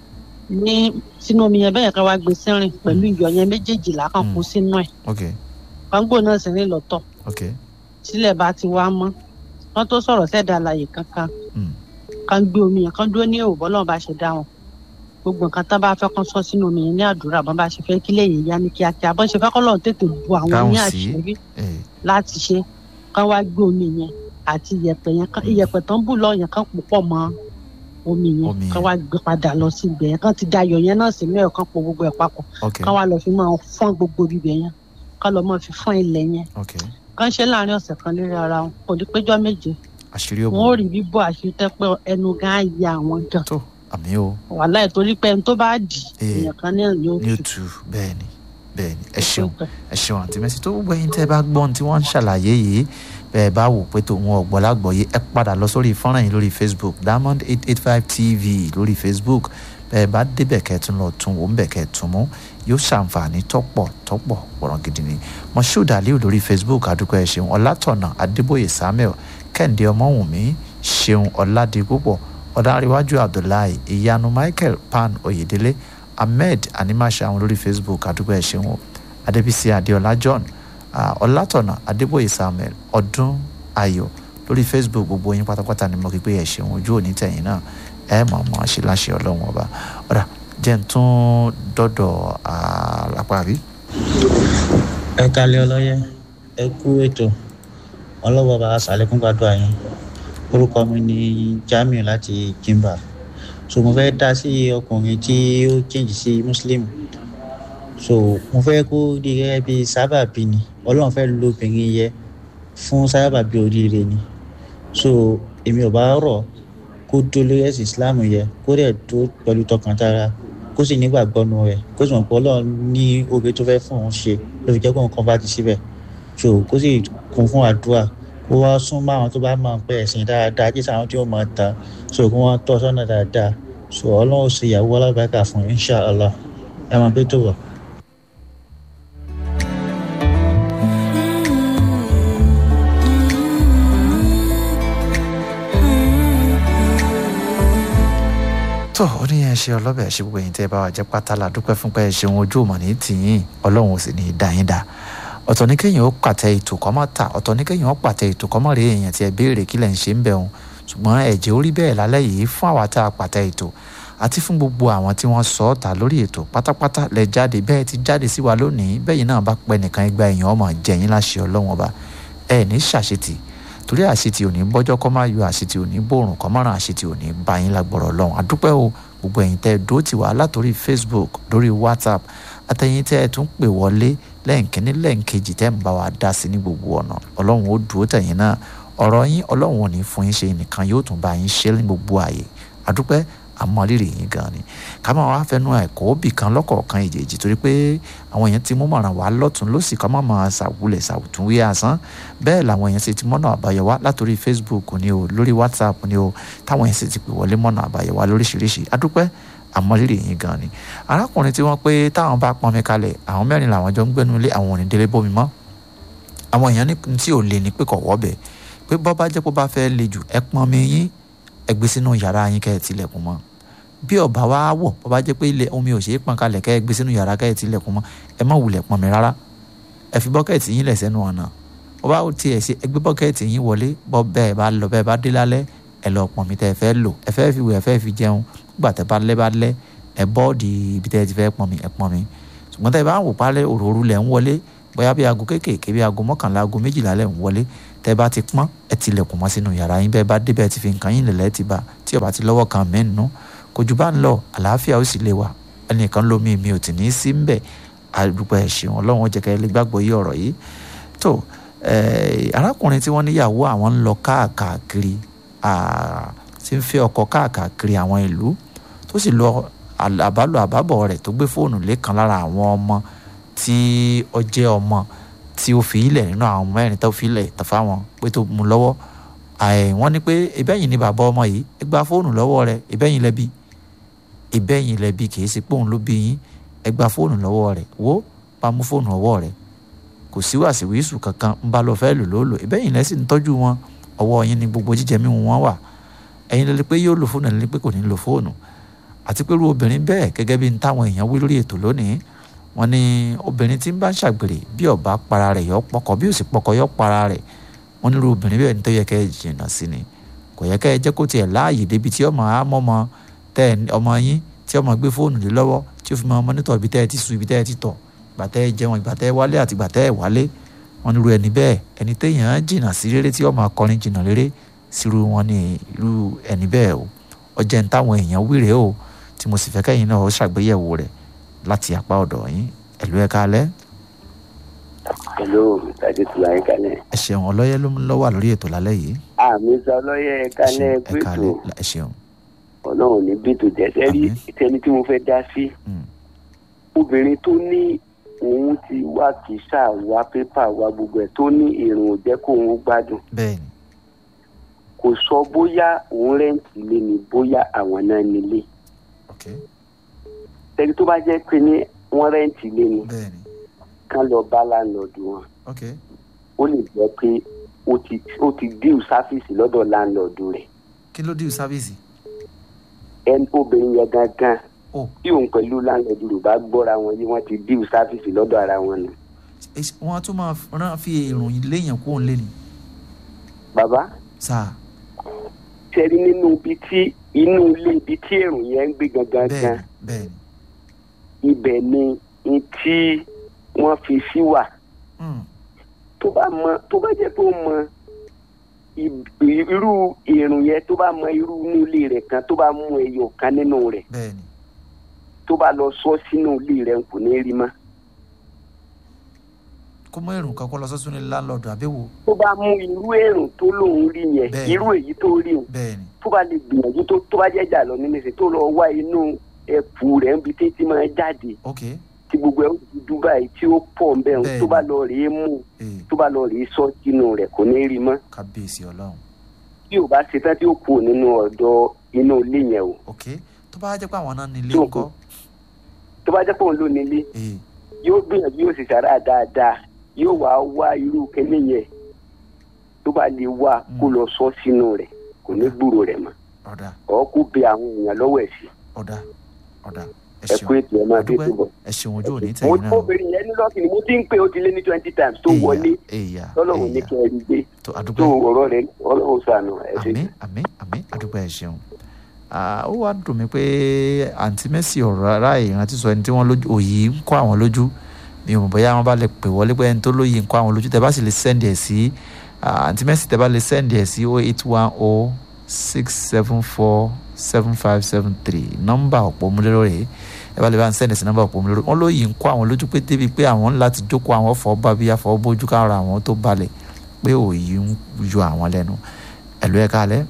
ní sínú omi yẹn bẹ́ẹ̀ kán wá gbé sí rìn pẹ̀lú iyọ̀ yẹn méjèèjìlá kán kó sínú ẹ̀ ok kán gbó náà sí rìn lọ́tọ̀ ok sílẹ̀ bá ti wá mọ́ wọ́n tó sọ̀rọ̀ sẹ́dá àlàyé kankan Mm. kán gbé omi yẹn kán dúró ní òwò lọ́wọ́ bá ṣe dá wọn gbogbo nǹkan tán bá fẹ́ kán sọ sínú omi yẹn ní àdúrà bọ́n bá ṣe fẹ́ kí lẹ́yìn yá ní kíákíá bọ́n ṣe fẹ́ kọ́ lọ́run tètè bu àwọn Dáhùn ní sí. àṣírí Eh, láti ṣe kán wá gbé omi yẹn àti iyẹ̀pẹ̀ yẹn kán iyẹ̀pẹ̀ tán bù lọ yẹn kán pò pọ̀ mọ́ omi yẹn Omi kán yẹn. wá gbé padà lọ sí ibẹ̀ yẹn kán ti da iyọ̀ yẹn náà sínú ẹ̀ kán po gbogbo ẹ̀ papọ̀ ok kán wá lọ fi máa fọ́n gbogbo ibẹ̀ yẹn kán lọ máa fi fọ́n ilẹ̀ yẹn ok kán ṣe láàrin ọ̀sẹ̀ kan lérí ara wọn kò ní péjọ́ méje àṣírí wọn òbò ò rí bíbọ àṣetẹ pé ẹnu gan á ya àwọn gan tó àmì o wàhálà ẹ̀ torí pé ẹni tó bá dì Eh. èèyàn kan náà ni ó ní tù òtù bẹ́ẹ̀ni bẹ́ẹ̀ni ẹ ṣeun ẹ ṣeun àǹtí mẹ́sì tó gbogbo ẹ̀yin tẹ́ bá gbọ́n tí wọ́n ń ṣàlàyé yìí bẹ́ẹ̀ bá wò pé tòun ọ̀gbọ́n lágbọ̀ọ́yé ẹ padà lọ sórí fọ́nrán yìí lórí facebook diamond eight eight five tv lórí facebook bẹ́ẹ̀ bá débẹ̀ kẹ́ẹ̀tún lọ tún wò ń bẹ̀ kẹ́ẹ̀tún mú yóò ṣàǹfààní tọ́pọ̀ tọ́pọ̀ pọ̀rọ̀ gidi ni moshood aliu lórí facebook adúpẹ́ ẹ ṣeun ọlátọ̀nà adébóyè samuel kẹ́hìndé ọmọwùnmí ṣeun ọ̀làdìpúpọ̀ ọ̀dàríwájú abdullahi ìyanu michael pan oyèdélé ahmed animasha àwọn lórí facebook adúpẹ́ ẹ ṣeun o adébísí adéọlá john ah, ọlátọ̀nà adébóyè samuel ọdún ayọ̀ lórí facebook gbogbo yín pátápátá ni mo kí pé ẹ ṣeun ojú òní tẹ̀yìn náà ẹ mọ̀ mọ́ ṣe láṣẹ ọlọ́run ọba ọ̀rà jẹ́ ń tún dọ́dọ̀ àlápàrí. ẹ kalẹ ọlọyẹ ẹ kú ètò ọlọ́wọ́ bá a sàlékún gbàdúrà yín orúkọ mi ni jamiu láti kimba so mo fẹ́ dá sí ọkùnrin tí ó change sí muslim so mo fẹ́ kó di gẹ́gẹ́ bí sábàbí ni ọlọ́run fẹ́ lo obìnrin yẹ fún sábàbí oríire ni so èmi ò bá rọ̀ kó dó lórí ẹ̀sìn islam yẹ kó dẹ̀ tó pẹ̀lú tọkàntara kó sì nígbàgbọ́ nu rẹ̀ kó sì mọ̀ pé ọlọ́run ní oore tó fẹ́ fún òun ṣe ló fi jẹ́ kó nǹkan bá ti síbẹ̀ so kó sì kún fún àdúrà kó wá sún mọ́ àwọn tó bá máa ń pẹ́ ẹ̀sìn dáadáa kí sàwọn tí ó máa tán so kó wọ́n tọ́ sọ́nà dáadáa so ọlọ́run ó ṣe ìyàwó alábàákà fún inshàlá ẹ máa bẹ́ tó wọ̀. tó ó ní ẹ ṣe ọlọ́bẹ̀ ẹ ṣe gbogbo ẹ̀yin tẹ́ ẹ bá wà jẹ́ pátá la dúpẹ́ fún pé ẹ ṣeun ojú òmò ní tìyín ọlọ́run ò sì ní í dá yín dá ọ̀tọ̀ ní kéèyàn ó pàtẹ ètò kọ́mọ́ ta ọ̀tọ̀ ní kéèyàn ó pàtẹ ètò kọ́mọ́ rèé èèyàn tí ẹ béèrè kí lẹ̀ ń ṣe ń bẹ̀ wọn ṣùgbọ́n ẹ̀jẹ̀ orí bẹ́ẹ̀ lálẹ́ yìí fún àwa tá a pàtẹ ètò àti fún gbogbo àwọn tí wọ́n sọ ọ́ ta lórí ètò pátápátá lẹ jáde bẹ́ẹ̀ ti jáde sí wa lónìí bẹ́ẹ̀ yìí náà bá pẹ́ nìkan igba èèyàn ọmọ jẹ̀yìn láṣẹ ọlọ́wọ́n ọba ẹ ní ṣàṣetì torí àṣetì ò ní bọ́jọ́ kọ́ máa yọ àṣetì ò ní bòrùn kọ́ mọ́ràn àṣetì ò ní bá yín lágbọ̀rọ̀ ọlọ́run àdúpẹ́ o gbogbo ẹ̀yin tẹ́ ẹ dó tì wá látòrí facebook lórí whatsapp àtẹ̀yin tẹ́ ẹ tún pè wọlé lẹ́ǹkínní lẹ́ǹkejì tẹ́ ń bá wa dá sí ní gbogbo ọ̀nà ọlọ́run ó dúró tẹ̀yìn náà ọ̀rọ̀ yín ọlọ́run ò ní fún yín ṣe nìkan yóò tún bá yín ṣe ní gbogbo ààyè àdúpẹ́ àmọ́rírì yín gan ni ká máa wá fẹnu ẹ̀kọ́ bì kan lọ́kọ̀ọ̀kan ìjèjì torí pé àwọn èèyàn ti mú mọ̀ràn wá lọ́tún lọ́sì ká má máa ṣàwulẹ̀ ṣàwùtúnwé asán bẹ́ẹ̀ làwọn èèyàn sì ti mọ́nà àbáyọ wá látòrí facebook ni o lórí whatsapp ni o táwọn èèyàn sì ti pè wọlé mọ́nà àbáyọ wá lóríṣiríṣi àdúpẹ́ àmọ́rírì yín gan ni arákùnrin tí wọ́n pé táwọn bá pọnmi kalẹ̀ àwọn mẹ́rin làwọn jọ ń gbẹ́nu ilé àwọn ò ní délé bómi mọ́ àwọn èèyàn ní tí ò lè ní pé kọ̀ wọ́bẹ̀ pé bọ́ bá jẹ́ pé bá fẹ́ le jù ẹ pọnmi yín ẹ gbé sínú yàrá yín kẹ́ ẹ tilẹ̀kùn mọ́ bí ọba wa wọ̀ bọ́ bá jẹ́ pé ilé omi ò ṣe é pọn kalẹ̀ kẹ́ ẹ gbé sínú yàrá kẹ́ ẹ tilẹ̀kùn mọ́ ẹ má wulẹ̀ pọnmi rárá ẹ fi bọ́kẹ́ẹ̀tì yín lẹ̀ sẹ́nu ọ̀nà bọ́ bá tiẹ̀ ṣe ẹ gbé bọ́kẹ́ẹ̀tì yín wọlé bọ́ bẹ́ẹ̀ bá lọ bẹ́ẹ̀ bá dé lálẹ́ ẹ lọ pọnmi tẹ́ ẹ fẹ́ lò ẹ fẹ́ fi wẹ̀ ẹ fẹ́ fi jẹun gbà tẹ́ bá lẹ́ bá lẹ́ ẹ bọ́ọ̀dì ibi tẹ́ ẹ ti fẹ́ pọnmi ẹ pọnmi ṣùgbọ́n tẹ́ ẹ bá ń wò pálẹ̀ òróró lẹ̀ ń wọlé bóyá bí aago kéékèèké bí aago mọ́kànlá aago méjìlá lẹ̀ ń wọlé tẹ́ bá ti pọ́n ẹ ti lẹ̀kùn mọ́ sínú yàrá yín bẹ́ẹ̀ bá débẹ̀ ti fi nǹkan yín lẹ̀lẹ́ ti bá tí ó bá ti lọ́wọ́ kan mẹ́nu kò jù bá ń lọ àlàáfíà ó sì lè wà ẹnìkan lómi mi ò tì ní í sí ń bẹ̀ àdúgbò ẹ̀sìn ọlọ́run ó jẹ́ kẹ́ ẹ lè gbàgbọ́ yí ọ̀rọ̀ yìí tó eh, arákùnrin tí wọ́n níyàwó àwọn ń lọ káàkiri ah, tí ń fẹ́ ọkọ káàkiri àwọn ìlú tó sì lọ àl- àbálò àbábọ̀ rẹ̀ tó gbé fóònù lẹ́kan lára àwọn ọmọ tí ó jẹ́ ọmọ tí ó fi ilẹ̀ nínú àwọn mẹ́rin tó fi ilẹ̀ tó fáwọn pé tó mú lọ́wọ́ àì wọ́n ní pé ìbẹ́yìn ni bàbá ọmọ yìí ẹ gba fóònù lọ́wọ́ rẹ̀ ìbẹ́yìn lẹ́bi ìbẹ́yìn lẹ́bi kì í ṣe pé òun ló bí yín ẹ gba fóònù lọ́wọ́ rẹ̀ wo bá mú fóònù ọwọ́ rẹ̀ kò sí wàsíwìsù kankan ń bá lọ fẹ́ lò ló lò ìbẹ́yìn lẹ́sìn ń tọ́jú wọn ọwọ́ yín ni gbogbo jíjẹ mímu wọn wà ẹ̀yin lẹ́lẹ́ pé yóò lo fóònù ẹ̀yin lẹ́lẹ́ pé kò ní lo fóònù àti pé irú obìnrin bẹ́ẹ̀ gẹ́gẹ́ bí n táwọn èèyàn wí lórí ètò lónìí wọ́n ní obìnrin tí ń bá ń ṣàgbèrè bí ọba para rẹ̀ yọ pọkọ bí òsì pọkọ yọ para rẹ̀ wọ́n ní irú obìnrin bẹ́ẹ̀ ní tó yẹ kẹ́ ẹ jìnnà sí ni kò yẹ kẹ́ ẹ jẹ́ kó tiẹ̀ láàyè débi tí ọmọ àmọ́mọ tẹ ọmọ yín tí ọmọ gbé fóònù lé lọ́wọ́ tí ó fi máa mọ́nítọ̀ ibi tẹ́ ẹ ti sùn ibi tẹ́ ẹ ti tọ̀ ìgbà tẹ́ ẹ jẹun ìgbà tẹ́ ẹ wálé àti ìgbà tẹ́ ẹ wálé wọ́n ní irú ẹni bẹ́ẹ̀ ẹni téèyàn jìnnà sí rere tí ọmọ akọrin jìnnà rere sírú wọn ní irú ẹni bẹ́ẹ̀ o ọjẹ́ ń táwọn èèyàn wíre o tí mo sì fẹ́ kẹ́yìn náà ó ṣàgbéyẹ̀wò rẹ̀ láti apá ọ̀dọ̀ yín ẹ̀lú ẹ̀ kalẹ́ hello mr adétúlá ẹ kálẹ̀. ẹ ṣeun ọlọ́yẹ ló ń lọ́wọ́ lórí ètò lálẹ́ yìí àmì sọ lọ́yẹ̀ ẹ kálẹ̀ ẹ gbẹ́tò kalẹ́ ẹ ṣeun ọlọ́run ní bẹ́tò jẹ́sẹ́ rí tẹni tí mo fẹ́ dá sí. obìnrin tó ní òun ti wá kìsà wá pépà wá gbogbo ẹ̀ tó ní èrò ò jẹ́ kó òun gbádùn. bẹ́ẹ̀ni kò sọ bóyá òun rẹ́ǹtì lé ní bóyá àwọn náà nílé. tẹni tó bá jẹ́ pé ní wọ́n rẹ́ǹtì lé ní bẹ́ẹ̀ni kán lọ bá láńlọ́ọ̀dù wọn ok ó lè jẹ́ pé ó ti ó ti díù sáfíìsì lọ́dọ̀ láńlọ́ọ̀dù rẹ̀ kí ló dé sáfíìsì ẹni obìnrin yẹn gangan Oh. tí òun pẹ̀lú láńlọ́ọ̀dù rẹ̀ bá gbọ́ra wọn yìí wọ́n ti díù sáfíìsì lọ́dọ̀ ara wọn nù. wọ́n á tún máa rán fi èrò léèyàn kó ń lé ni bàbá sáà tẹ́rí nínú ibi tí inú ilé ibi tí èrò yẹn ń gbé gangan gan bẹ́ẹ̀ni ibẹ̀ ni n tí wọ́n fi sí wà tó bá mọ tó bá jẹ́ pé ó mọ ì- irú èrò yẹn tó bá mọ irú inú ilé rẹ̀ kan tó bá mú ẹyọ kan nínú rẹ̀ bẹ́ẹ̀ni tó bá lọ sọ sínú ilé rẹ̀ kò ní rí mọ́ kó mọ èrò kan kó lọ sọ́sún ní láńlọ́ọ̀dù àbẹ́wò tó bá mú irú èrò tó lòun rí yẹn Bẹ́ẹ̀ni. irú èyí tó rí o bẹ́ẹ̀ni tó bá lè gbìyànjú tó tó bá jẹ́ jà lọ nínú ìsìn tó lọ wá inú ẹ̀pù rẹ̀ níbi tí tí máa jáde ok tí gbogbo ẹ̀ ó dúdú báyìí tí ó pọ̀ ń bẹ̀ Bẹ́ẹ̀ni. tó bá lọ rèé mú ee tó bá lọ rèé sọ sínú rẹ̀ kò ní rí mọ́ kábíyèsí ọlọ́run tí ò bá ṣetán tí ó kú nínú ọ̀dọ̀ inú ilé yẹn o ok tó bá jẹ́ pé àwọn náà ní ilé Tí o ńkọ́ tó bá jẹ́ pé òun ló nílé ee yóò gbìyànjú yóò sì sára dáadáa yóò wá wá irú kẹ́lẹ́ yẹn tó bá lè wá kó lọ sọ sínú rẹ̀ kò ní gbúrò rẹ̀ mọ́ ọ̀dà ọ̀ kó bẹ àwọn èèyàn lọ́wọ́ ẹ̀ sí ọ̀dà ọ̀dà ẹ ẹ kú ṣeun ètò ẹ máa dé Adúpẹ́. tó bọ̀. ẹ ṣeun ojú òní mo tẹ̀yìn náà o. obìnrin yẹn ní lọ́ọ̀kì ni mo ti ń pè ó ti lé ní twenty times tó wọlé èèyà lọ́lọ́run ní kẹ́ ẹ rí gbé tó tó àdúpẹ́ ọ̀rọ̀ rẹ̀ ọlọ́run sànù ẹ̀ ṣe. àmì àmì àmì àdúpẹ́ ẹ ṣeun Ah, ó wá dùn mí pé àǹtí mẹ́sì ọ̀rọ̀ ara ìrántí sọ ẹni tí wọ́n lójú òyì ń kọ́ àwọn lójú mi ò mọ̀ bóyá wọ́n bá lè pè wọlé pé ẹni tó lóyè ń kọ́ àwọn lójú tẹ́ bá sì lè sẹ́ndì ẹ̀ sí ah, àǹtí mẹ́sì tẹ́ bá lè sẹ́ndì ẹ̀ sí oh eight one oh six seven four seven five seven three nọ́mbà ọ̀pọ̀ múlẹ́rọ̀ rèé ẹ bá lè bá ń sẹ́ndì sí nọ́mbà ọ̀pọ̀ múlẹ́rọ̀ wọ́n lóyè ń kọ́ àwọn lójú pé débi pé àwọn ńlá ti jókòó àwọn fọ́ bá bí afọ́ bójú kára àwọn tó balẹ̀ pé òyì ń yọ àwọn lẹ́nu ẹ̀lú ẹ̀ kálẹ̀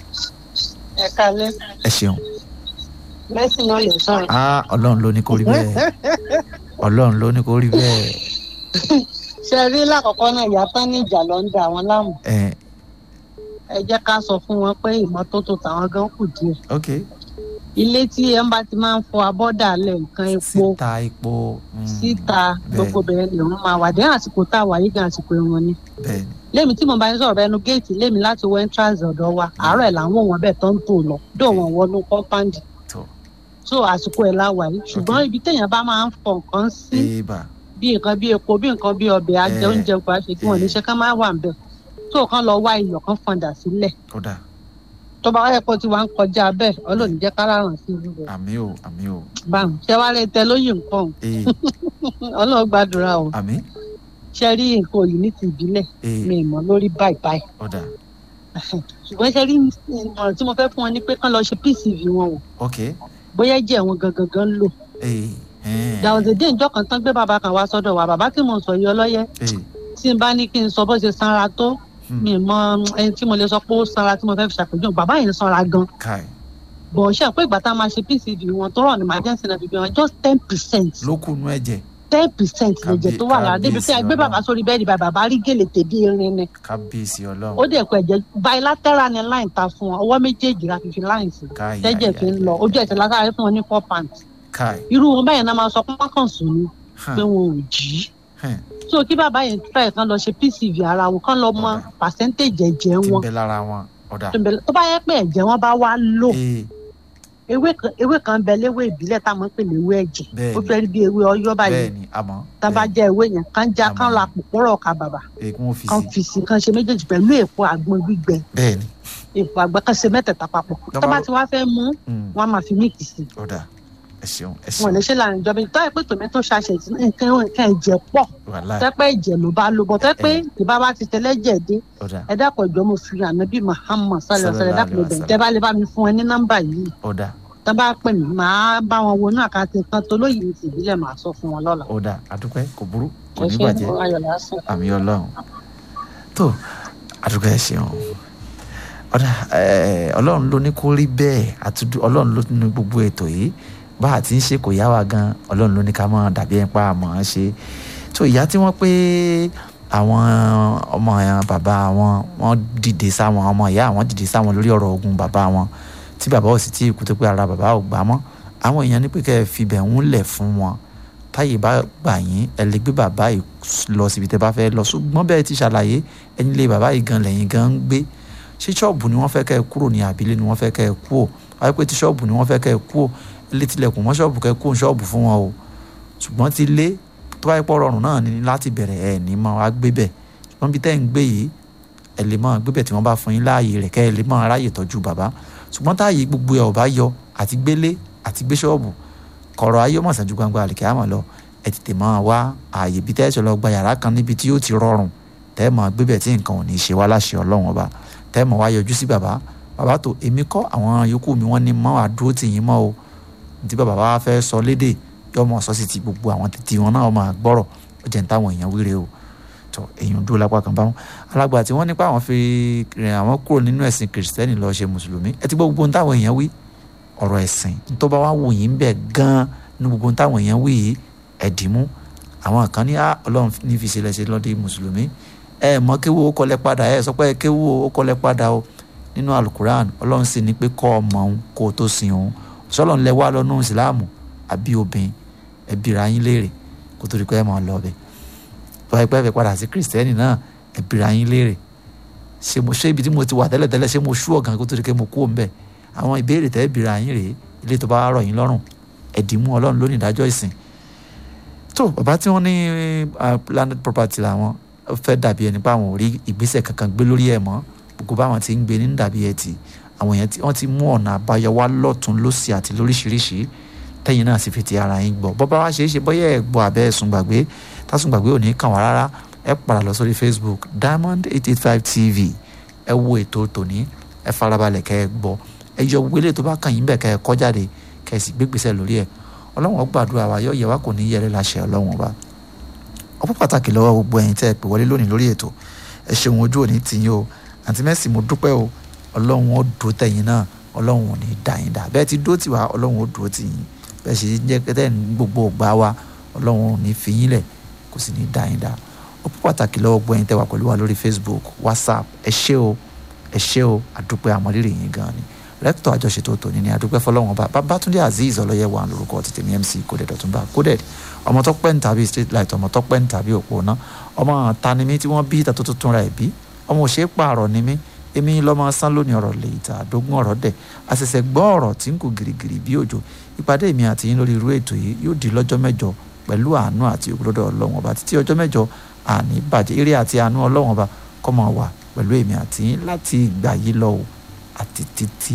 ẹ kalẹ ẹ ṣeun mẹsìn náà lè sọrọ. ah ọlọ́run ló ní kó rí bẹ́ẹ̀ ọlọ́run ló ní kó rí bẹ́ẹ̀ ṣe rí lákọ̀ọ́kọ́ náà ìyá tán ní ìjà ló ń da àwọn láàmú ẹ ẹ jẹ́ ká sọ fún wọn pé ìmọ́tótó tàwọn gan kù díẹ̀ ok ilé tí ẹ ń bá ti máa ń fọ abọ́dà lẹ̀ nǹkan epo síta epo mm, síta gbogbo bẹ̀rẹ̀ lè wọ́n máa wà dé àsìkò tá a wà yí gan àsìkò ìwọ̀n ni bẹ́ẹ̀ ni lémi tí mo bá ń sọ̀rọ̀ ẹnu géètì lémi láti wọ entrance ọ̀dọ̀ wa àárọ̀ ẹ̀ làwọn wọn bẹ́ẹ̀ tó ń tò lọ dó wọn wọnú compound tó so àsìkò ẹ̀ la wà yìí ṣùgbọ́n ibi téèyàn bá máa ń fọ nǹkan sí ébà bí nǹkan bí epo bí nǹkan bí ọbẹ̀ ajẹ Eh, oúnjẹ gbà ṣe kí wọ́n ní ṣe ká máa wà ń bẹ̀ tó kàn lọ wá iyọ̀ kan fọ̀ǹdà sílẹ̀ ó dà tó bá wáyé pọ̀ tí wàá ń kọjá bẹ́ẹ̀ ọlọ́ọ̀ni jẹ́ ká ráràn sí ibi rẹ̀ àmì o àmì o báwọn ṣé wàá lè tẹ lóyè nǹkan ee ọlọ́ọ̀ gbàdúrà o. àmì ṣe rí nǹkan yìí ní ti ìbílẹ̀ mi ì mọ̀ lórí báyìí báyìí ọ̀dà ṣùgbọ́n ṣe rí ìmọ̀ràn tí mo fẹ́ fún wọn ni pé kán lọ ṣe pcv wọn o ok bóyá jẹ́ wọn gangan gan lò ee ẹn, dàwọ̀dẹ̀dẹ̀ ìjọ kan tán gbé bàbá kan wá sọ́dọ̀ wa bàbá tí mo sọ yìí ọlọ́yẹ ee tí n bá ní kí n sọ bó ṣe sanra tó mi ì mọ ẹni tí mo lè sọ pé ó sanra tí mo fẹ́ fi ṣàpèjúwe bàbá yẹn sanra gan kai bọ̀ ṣe àpò ìgbà tá a máa ṣe pcv wọn tó rọ̀ ní emergency náà fi bí wọn just ten percent ló kù nú ẹ̀jẹ̀ ten percent lẹ̀jẹ̀ tó wà lára débi pé a gbé kábíyèsí bàbá sórí bẹ́ẹ̀dì bàbá bá rí gèlè tèbí irin ni kábíyèsí ọlọ́run ó dẹ̀ kọ ẹ̀jẹ̀ bilateral ni line ta fún wọn ọwọ́ méjèèjì la fi fi line sí Káì, tẹ́jẹ̀ fi ń lọ ojú ẹ̀sẹ̀ lásàrè fún wọn ní four pants kai irú wọn báyìí náà máa sọ pé wọ́n kàn sùn ni hàn, pé wọn ò jí hàn, so kí bàbá yẹn try kan lọ ṣe pcv ara wọn kán lọ mọ percentage ẹ̀jẹ̀ tí ń wọn bẹ lára wọn ọ̀dà tó ń bẹ- tó bá yẹ pé ẹ̀jẹ̀ wọn bá wá lò ee ewé kan ewé kan bẹ léwé ìbílẹ̀ táwọn ń pè léwé ẹ̀jẹ̀ Bẹ́ẹ̀ni. ó fẹ́ rí bí ewé ọyọ́ báyìí bẹ́ẹ̀ ni àmọ́ tá a bá jẹ ewé yẹn kán já kán la pòpòrò ọkà bàbà ee kí wọ́n fi kán sí fi sí kán ṣe méjèèjì pẹ̀lú èpo àgbọn gbígbẹ bẹ́ẹ̀ ni èpo àgbọn kán ṣe mẹ́tẹ̀ẹ̀ta papọ̀ Tó tó bá- bá ti wá fẹ́ mú Mm. wọn á máa fi míìkì sí ọ̀dà ẹ ṣeun ẹ wọn ò lè ṣeun ṣe láàrin ìjọba tó yẹ pé tòmẹ́tò ṣàṣẹ tí nǹkan nǹkan ẹ̀jẹ̀ pọ̀ wàhálà tẹ́pẹ́ ẹ̀jẹ̀ ló bá lò bọ̀ tẹ́pẹ́ ìbá bá ti tẹ́lẹ̀jẹ̀ dé ọ̀dà ẹ dákọ̀ ìjọ mo fi ànábì Muhammad sálẹ̀ Sallallahu ọ̀sẹ̀ dákọ̀ alaihi ìbẹ̀ wasallam. tẹ́ bá lè bá mi fún ẹ ní nọ́mbà yìí ọ̀dà tọ́ bá pè mí màá bá wọn wọnú àkáǹtì kan tó lóyè ní tìbílẹ̀ màá sọ fún wọn lọ́la. ọ̀dà àdúpẹ́ kò burú kò ẹ ní ṣe bàjẹ́ ayọ̀ lásán. àmì ọlọ́run tó àdúpẹ́ ẹ ṣeun ọ̀dà ẹ̀, ọlọ́run ló ní kó rí bẹ́ẹ̀ àtúndú ọlọ́run ló ní gbogbo ètò yìí bá a ti ń ṣe kò yá wa gan ọlọ́run ló ní ká mọ̀ dàbí ẹ̀ ń pa àmọ́ ṣe tó ìyá tí wọ́n pé àwọn ọmọ yẹn bàbá wọn wọ́n dìde sáwọn ọmọ ìyá àwọn dìde sáwọn lórí ọ̀rọ̀ ogun bàbá wọn tí bàbá ò sì tí ì kú tó pé ara bàbá ò gbà mọ́ àwọn èèyàn ní pé kẹ́ ẹ fibẹ̀ ń lẹ̀ fún wọn táyè bá gbà yín ẹ lè gbé bàbá yìí lọ síbi tẹ́ bá fẹ́ lọ ṣùgbọ́n bẹ́ẹ̀ ti ṣàlàyé ẹni lé bàbá yìí gan lẹ́yìn gan ń gbé ṣé ṣọ́ọ̀bù ni wọ́n fẹ́ kẹ́ ẹ kúrò ní àbílẹ̀ ni wọ́n fẹ́ kẹ́ ẹ kú ò wáyé pé ti ṣọ́ọ̀bù ni wọ́n fẹ́ kẹ́ ẹ kú ò ilé tilẹ̀kùn mọ́ ṣọ́ọ̀bù kẹ́ ẹ kú ò ṣọ́ọ̀bù fún wọn o ṣùgbọ́n ti lé tó bá yẹ pọ̀ rọrùn náà ni láti bẹ̀rẹ̀ ẹ̀ ní máa wá gbé bẹ̀ ṣùgbọ́n bí tẹ́ ń gbé yìí ẹ lè máa gbé bẹ̀ tí wọ́n bá fún yín láàyè rẹ̀ kẹ́ ẹ lè máa ráyè tọ́jú bàbá ṣùgbọ́n táàyè gbogbo ẹ̀ ò bá yọ àti gbélé àti gbé ṣọ́ọ̀bù kọ̀rọ̀ ayé mọ̀ sàn ju gbangba àlìkẹ́ àmọ́ lọ ẹ tètè máa wá ààyè bí tẹ́ ẹ ṣe lọ gba yàrá kan níbi tí yóò ti rọrùn tẹ́ ẹ máa gbé bẹ̀ tí nǹkan ò ní ṣe wá láṣẹ ọlọ́run ọba tẹ́ ẹ máa wá yọjú sí bàbá bàbá tó èmi kọ́ àwọn yòókù mi wọ́n ní mọ́ àdúró tì yín mọ́ o tí bàbá wa fẹ́ sọ lédè yọ mọ̀ sọ sí ti gbogbo àwọn tètè wọn náà máa gbọ́rọ̀ ó jẹ́ ní táwọn èèyàn wíre o tó èèyàn dúró lápá kan báwọn alágbà tí wọ́n nípa àwọn fi rìn àwọn kúrò nínú ẹ̀sìn kìrìsìtẹ́nì lọ ṣe mùsùlùmí ẹ ti gbọ́ gbogbo ohun táwọn èèyàn wí ọ̀rọ̀ ẹ̀sìn tó bá wá wù yín bẹ̀ gan-an ní gbogbo ohun táwọn èèyàn wí yìí ẹ̀dìmú àwọn kan ní "Ah, ọlọ́run ní fi ṣẹlẹ̀ ṣe lọ́dẹ mùsùlùmí ẹ mọ kéwú ó kọlẹ̀ padà ẹ sọ pé kéwú ó kọlẹ̀ padà o nínú alukuran ọlọ́run sì ní pé kọ́ ọmọ òun kó o tó sin òun sọlọ́n lẹ wá lọ́nù ìsìláàmù àbí obìnrin ẹbíra yín léèrè kó tó di pé ẹ máa lọ bẹ̀ tó ẹ pẹ́ fẹ́ padà sí kìrìsìtẹ́nì náà ẹbíra yín léèrè ṣé mo ṣé ibi tí mo ti wà tẹ́lẹ̀tẹ́lẹ̀ ṣé mo ṣú ọ̀gàn kó tó di pé mo kú òun bẹ̀ àwọn ìbéèrè tẹ́ ẹbíra yín rèé ilé tó bá rọ̀ yín lọ́rùn ẹ̀dìmú ọlọ́run lónìí ìdájọ́ ìsìn tó bàbá tí wọ́n ní ah, planet property làwọn ó fẹ́ dàbí ẹni pé àwọn ò rí ìgbésẹ̀ kankan gbé lórí ẹ̀ mọ́ gbogbo báwọn ti ń gbé ní dàbí ẹ̀ tì àwọn èèyàn tí wọ́n ti mú ọ̀nà àbáyọ wá lọ́tún lọ́sì àti lóríṣiríṣi tẹ́yìn náà sì fi ti ara yín gbọ́ bọ́bá wa ṣeé ṣe bọ́yẹ̀ ẹ̀ gbọ́ abẹ́ ẹ̀sùn gbàgbé tásùn gbàgbé ò ní kàn wá rárá ẹ padà lọ sórí facebook diamond eight eight five tv ẹ wo ètò tòní ẹ farabalẹ̀ kẹ́ ẹ gbọ́ ẹ yọ wọlé tó bá kàn yín bẹ̀ kẹ́ ẹ kọ́ jáde kẹ́ ẹ sì gbégbèsè lórí ẹ̀ ọlọ́run ó gbàdúrà wa yọ yẹ wa kò ní yẹrẹ láṣẹ ọlọ́run ọba ọpọ́ pàtàkì lọ́wọ́ gbogbo ẹ̀yin tẹ́ ẹ pè wọlé lónìí lórí ètò ẹ ṣeun ojú òní tiyín o àǹtí mẹ́sì mo dúpẹ́ o ọlọ́run ó dúró tẹ̀yìn náà ọlọ́run ò ní dà yín dà bẹ́ẹ̀ ti dúró tì wá ọlọ́run ó dúró tì yín bẹ́ẹ̀ sì jẹ́ pẹ́tẹ́ ní gbogbo ògbà wa ọlọ́run ò ní fi yín lẹ̀ kò sì ní dà yín dà ọpọ́ pàtàkì lọ́wọ́ gbogbo ẹ̀yin tẹ́ wà pẹ̀lú wa lórí facebook whatsapp ẹ ṣé o ẹ ṣé o àdúpẹ́ àmọ́rírì yín gan ni rẹ́kítọ̀ àjọṣetò tòní ni àdúpẹ́ fọlọ́wọ́n bá babatunde azeez ọlọ́yẹ wà lórúkọ tètè mi mc coded ọ̀túnba coded ọmọ tó pẹ́ ní tàbí street light ọmọ tó pẹ́ ní tàbí òpó ná ọmọ tani mi tí wọ́n bí ìta tó tó túnra ẹ̀ bí ọmọ òṣèré pààrọ̀ ni mí èmi lọ́mọ sán lónìí ọ̀rọ̀ lè ìta àdógún ọ̀rọ̀ dẹ̀ àṣẹ̀ṣẹ̀ gbọ́ ọ̀rọ̀ tí ń kù gìrìgìrì bí òjò ìpàdé mi àti yín lórí irú ètò yìí yóò di lọ́jọ́ mẹ́jọ pẹ̀lú àánú àti ògbólódò ọlọ́wọ́n ọba títí ọjọ́ mẹ́jọ àní bàjẹ́ eré àti àánú ọlọ́wọ́n ọba kọ́ máa wà pẹ̀lú èmi àti yín láti ìgbà yìí lọ o àti títí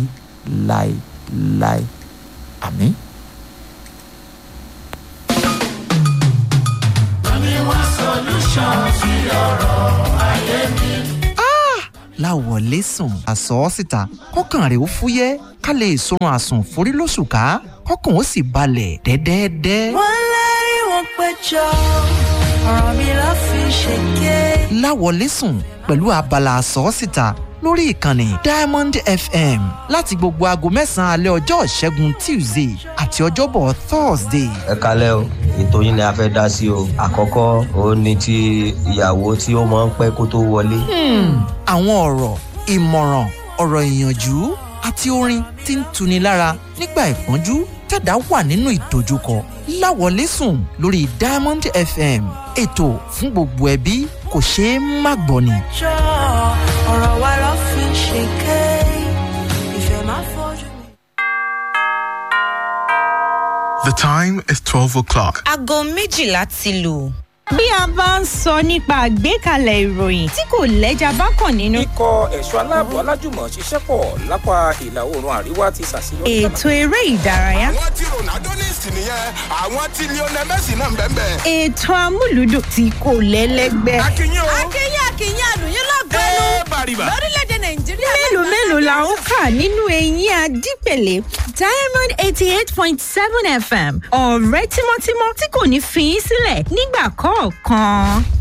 láéláé àmín. Money one solution. solution sí ọ̀rọ̀ ayé mi. láwọlé sùn àsọ síta kọkàn rẹ ó fúyẹ́ ká lè sorun àsùn forí lóṣù ká kọkàn ó sì balẹ̀ dẹ́dẹ́dẹ́. wọ́n lérí wọn péjọ ọ̀rọ̀ mi ló fi ṣèké. láwọlé sùn pẹ̀lú abala àsọ síta lórí ìkànnì diamond fm láti gbogbo aago mẹ́sàn-án alẹ́ ọjọ́ ìṣẹ́gun tuesday àti ọjọ́bọ̀ thursday. ẹ kalẹ́ o ètò yín ni a fẹ́ dá sí o àkọ́kọ́ òun ni ti ìyàwó tí ó máa ń pẹ́ kó tó wọlé. Hmm, àwọn ọ̀rọ̀ ìmọ̀ràn ọ̀rọ̀ ìyànjú àti orin tí ń tuni lára nígbà ìpọ́njú tẹ̀dá wà nínú ìdojúkọ láwọlé sùn lórí diamond fm ètò fún gbogbo ẹbí kò ṣeé má gbọ́ ni. jọ ọ̀rọ̀ wa ló fi ṣèké. ìfẹ́ máa fojú mi. The time is 12 o'clock. aago méjìlá ti lù. bí a bá ń sọ nípa àgbékalẹ̀ ìròyìn tí kò lẹ́jà bá kàn nínú. ikọ̀ ẹ̀ṣọ́ aláàbò alájùmọ̀ ṣiṣẹ́ pọ̀ lápá ìlà oòrùn àríwá ti ṣàṣeyọrí. ètò eré ìdárayá. àwọn tí ronaldo ní ìsìn nìyẹn àwọn tí lionel messi náà ń bẹ́ẹ̀ bẹ́ẹ̀. ètò amúlùdùn tí kò lẹ́lẹ́gbẹ́. akínyìn o. akínyìn akínyìn àlùyìn lọ́gọ́nù ẹ bàrìbà. lórílẹ̀‐èdè nàìjíríà. mélòó mélòó la ó kà nínú eyín adípèlé diamond eighty eight point seven fm ọ̀rẹ́ tímọ́tímọ́ tí kò ní fi í sílẹ̀ nígbà kọ̀ọ̀kan.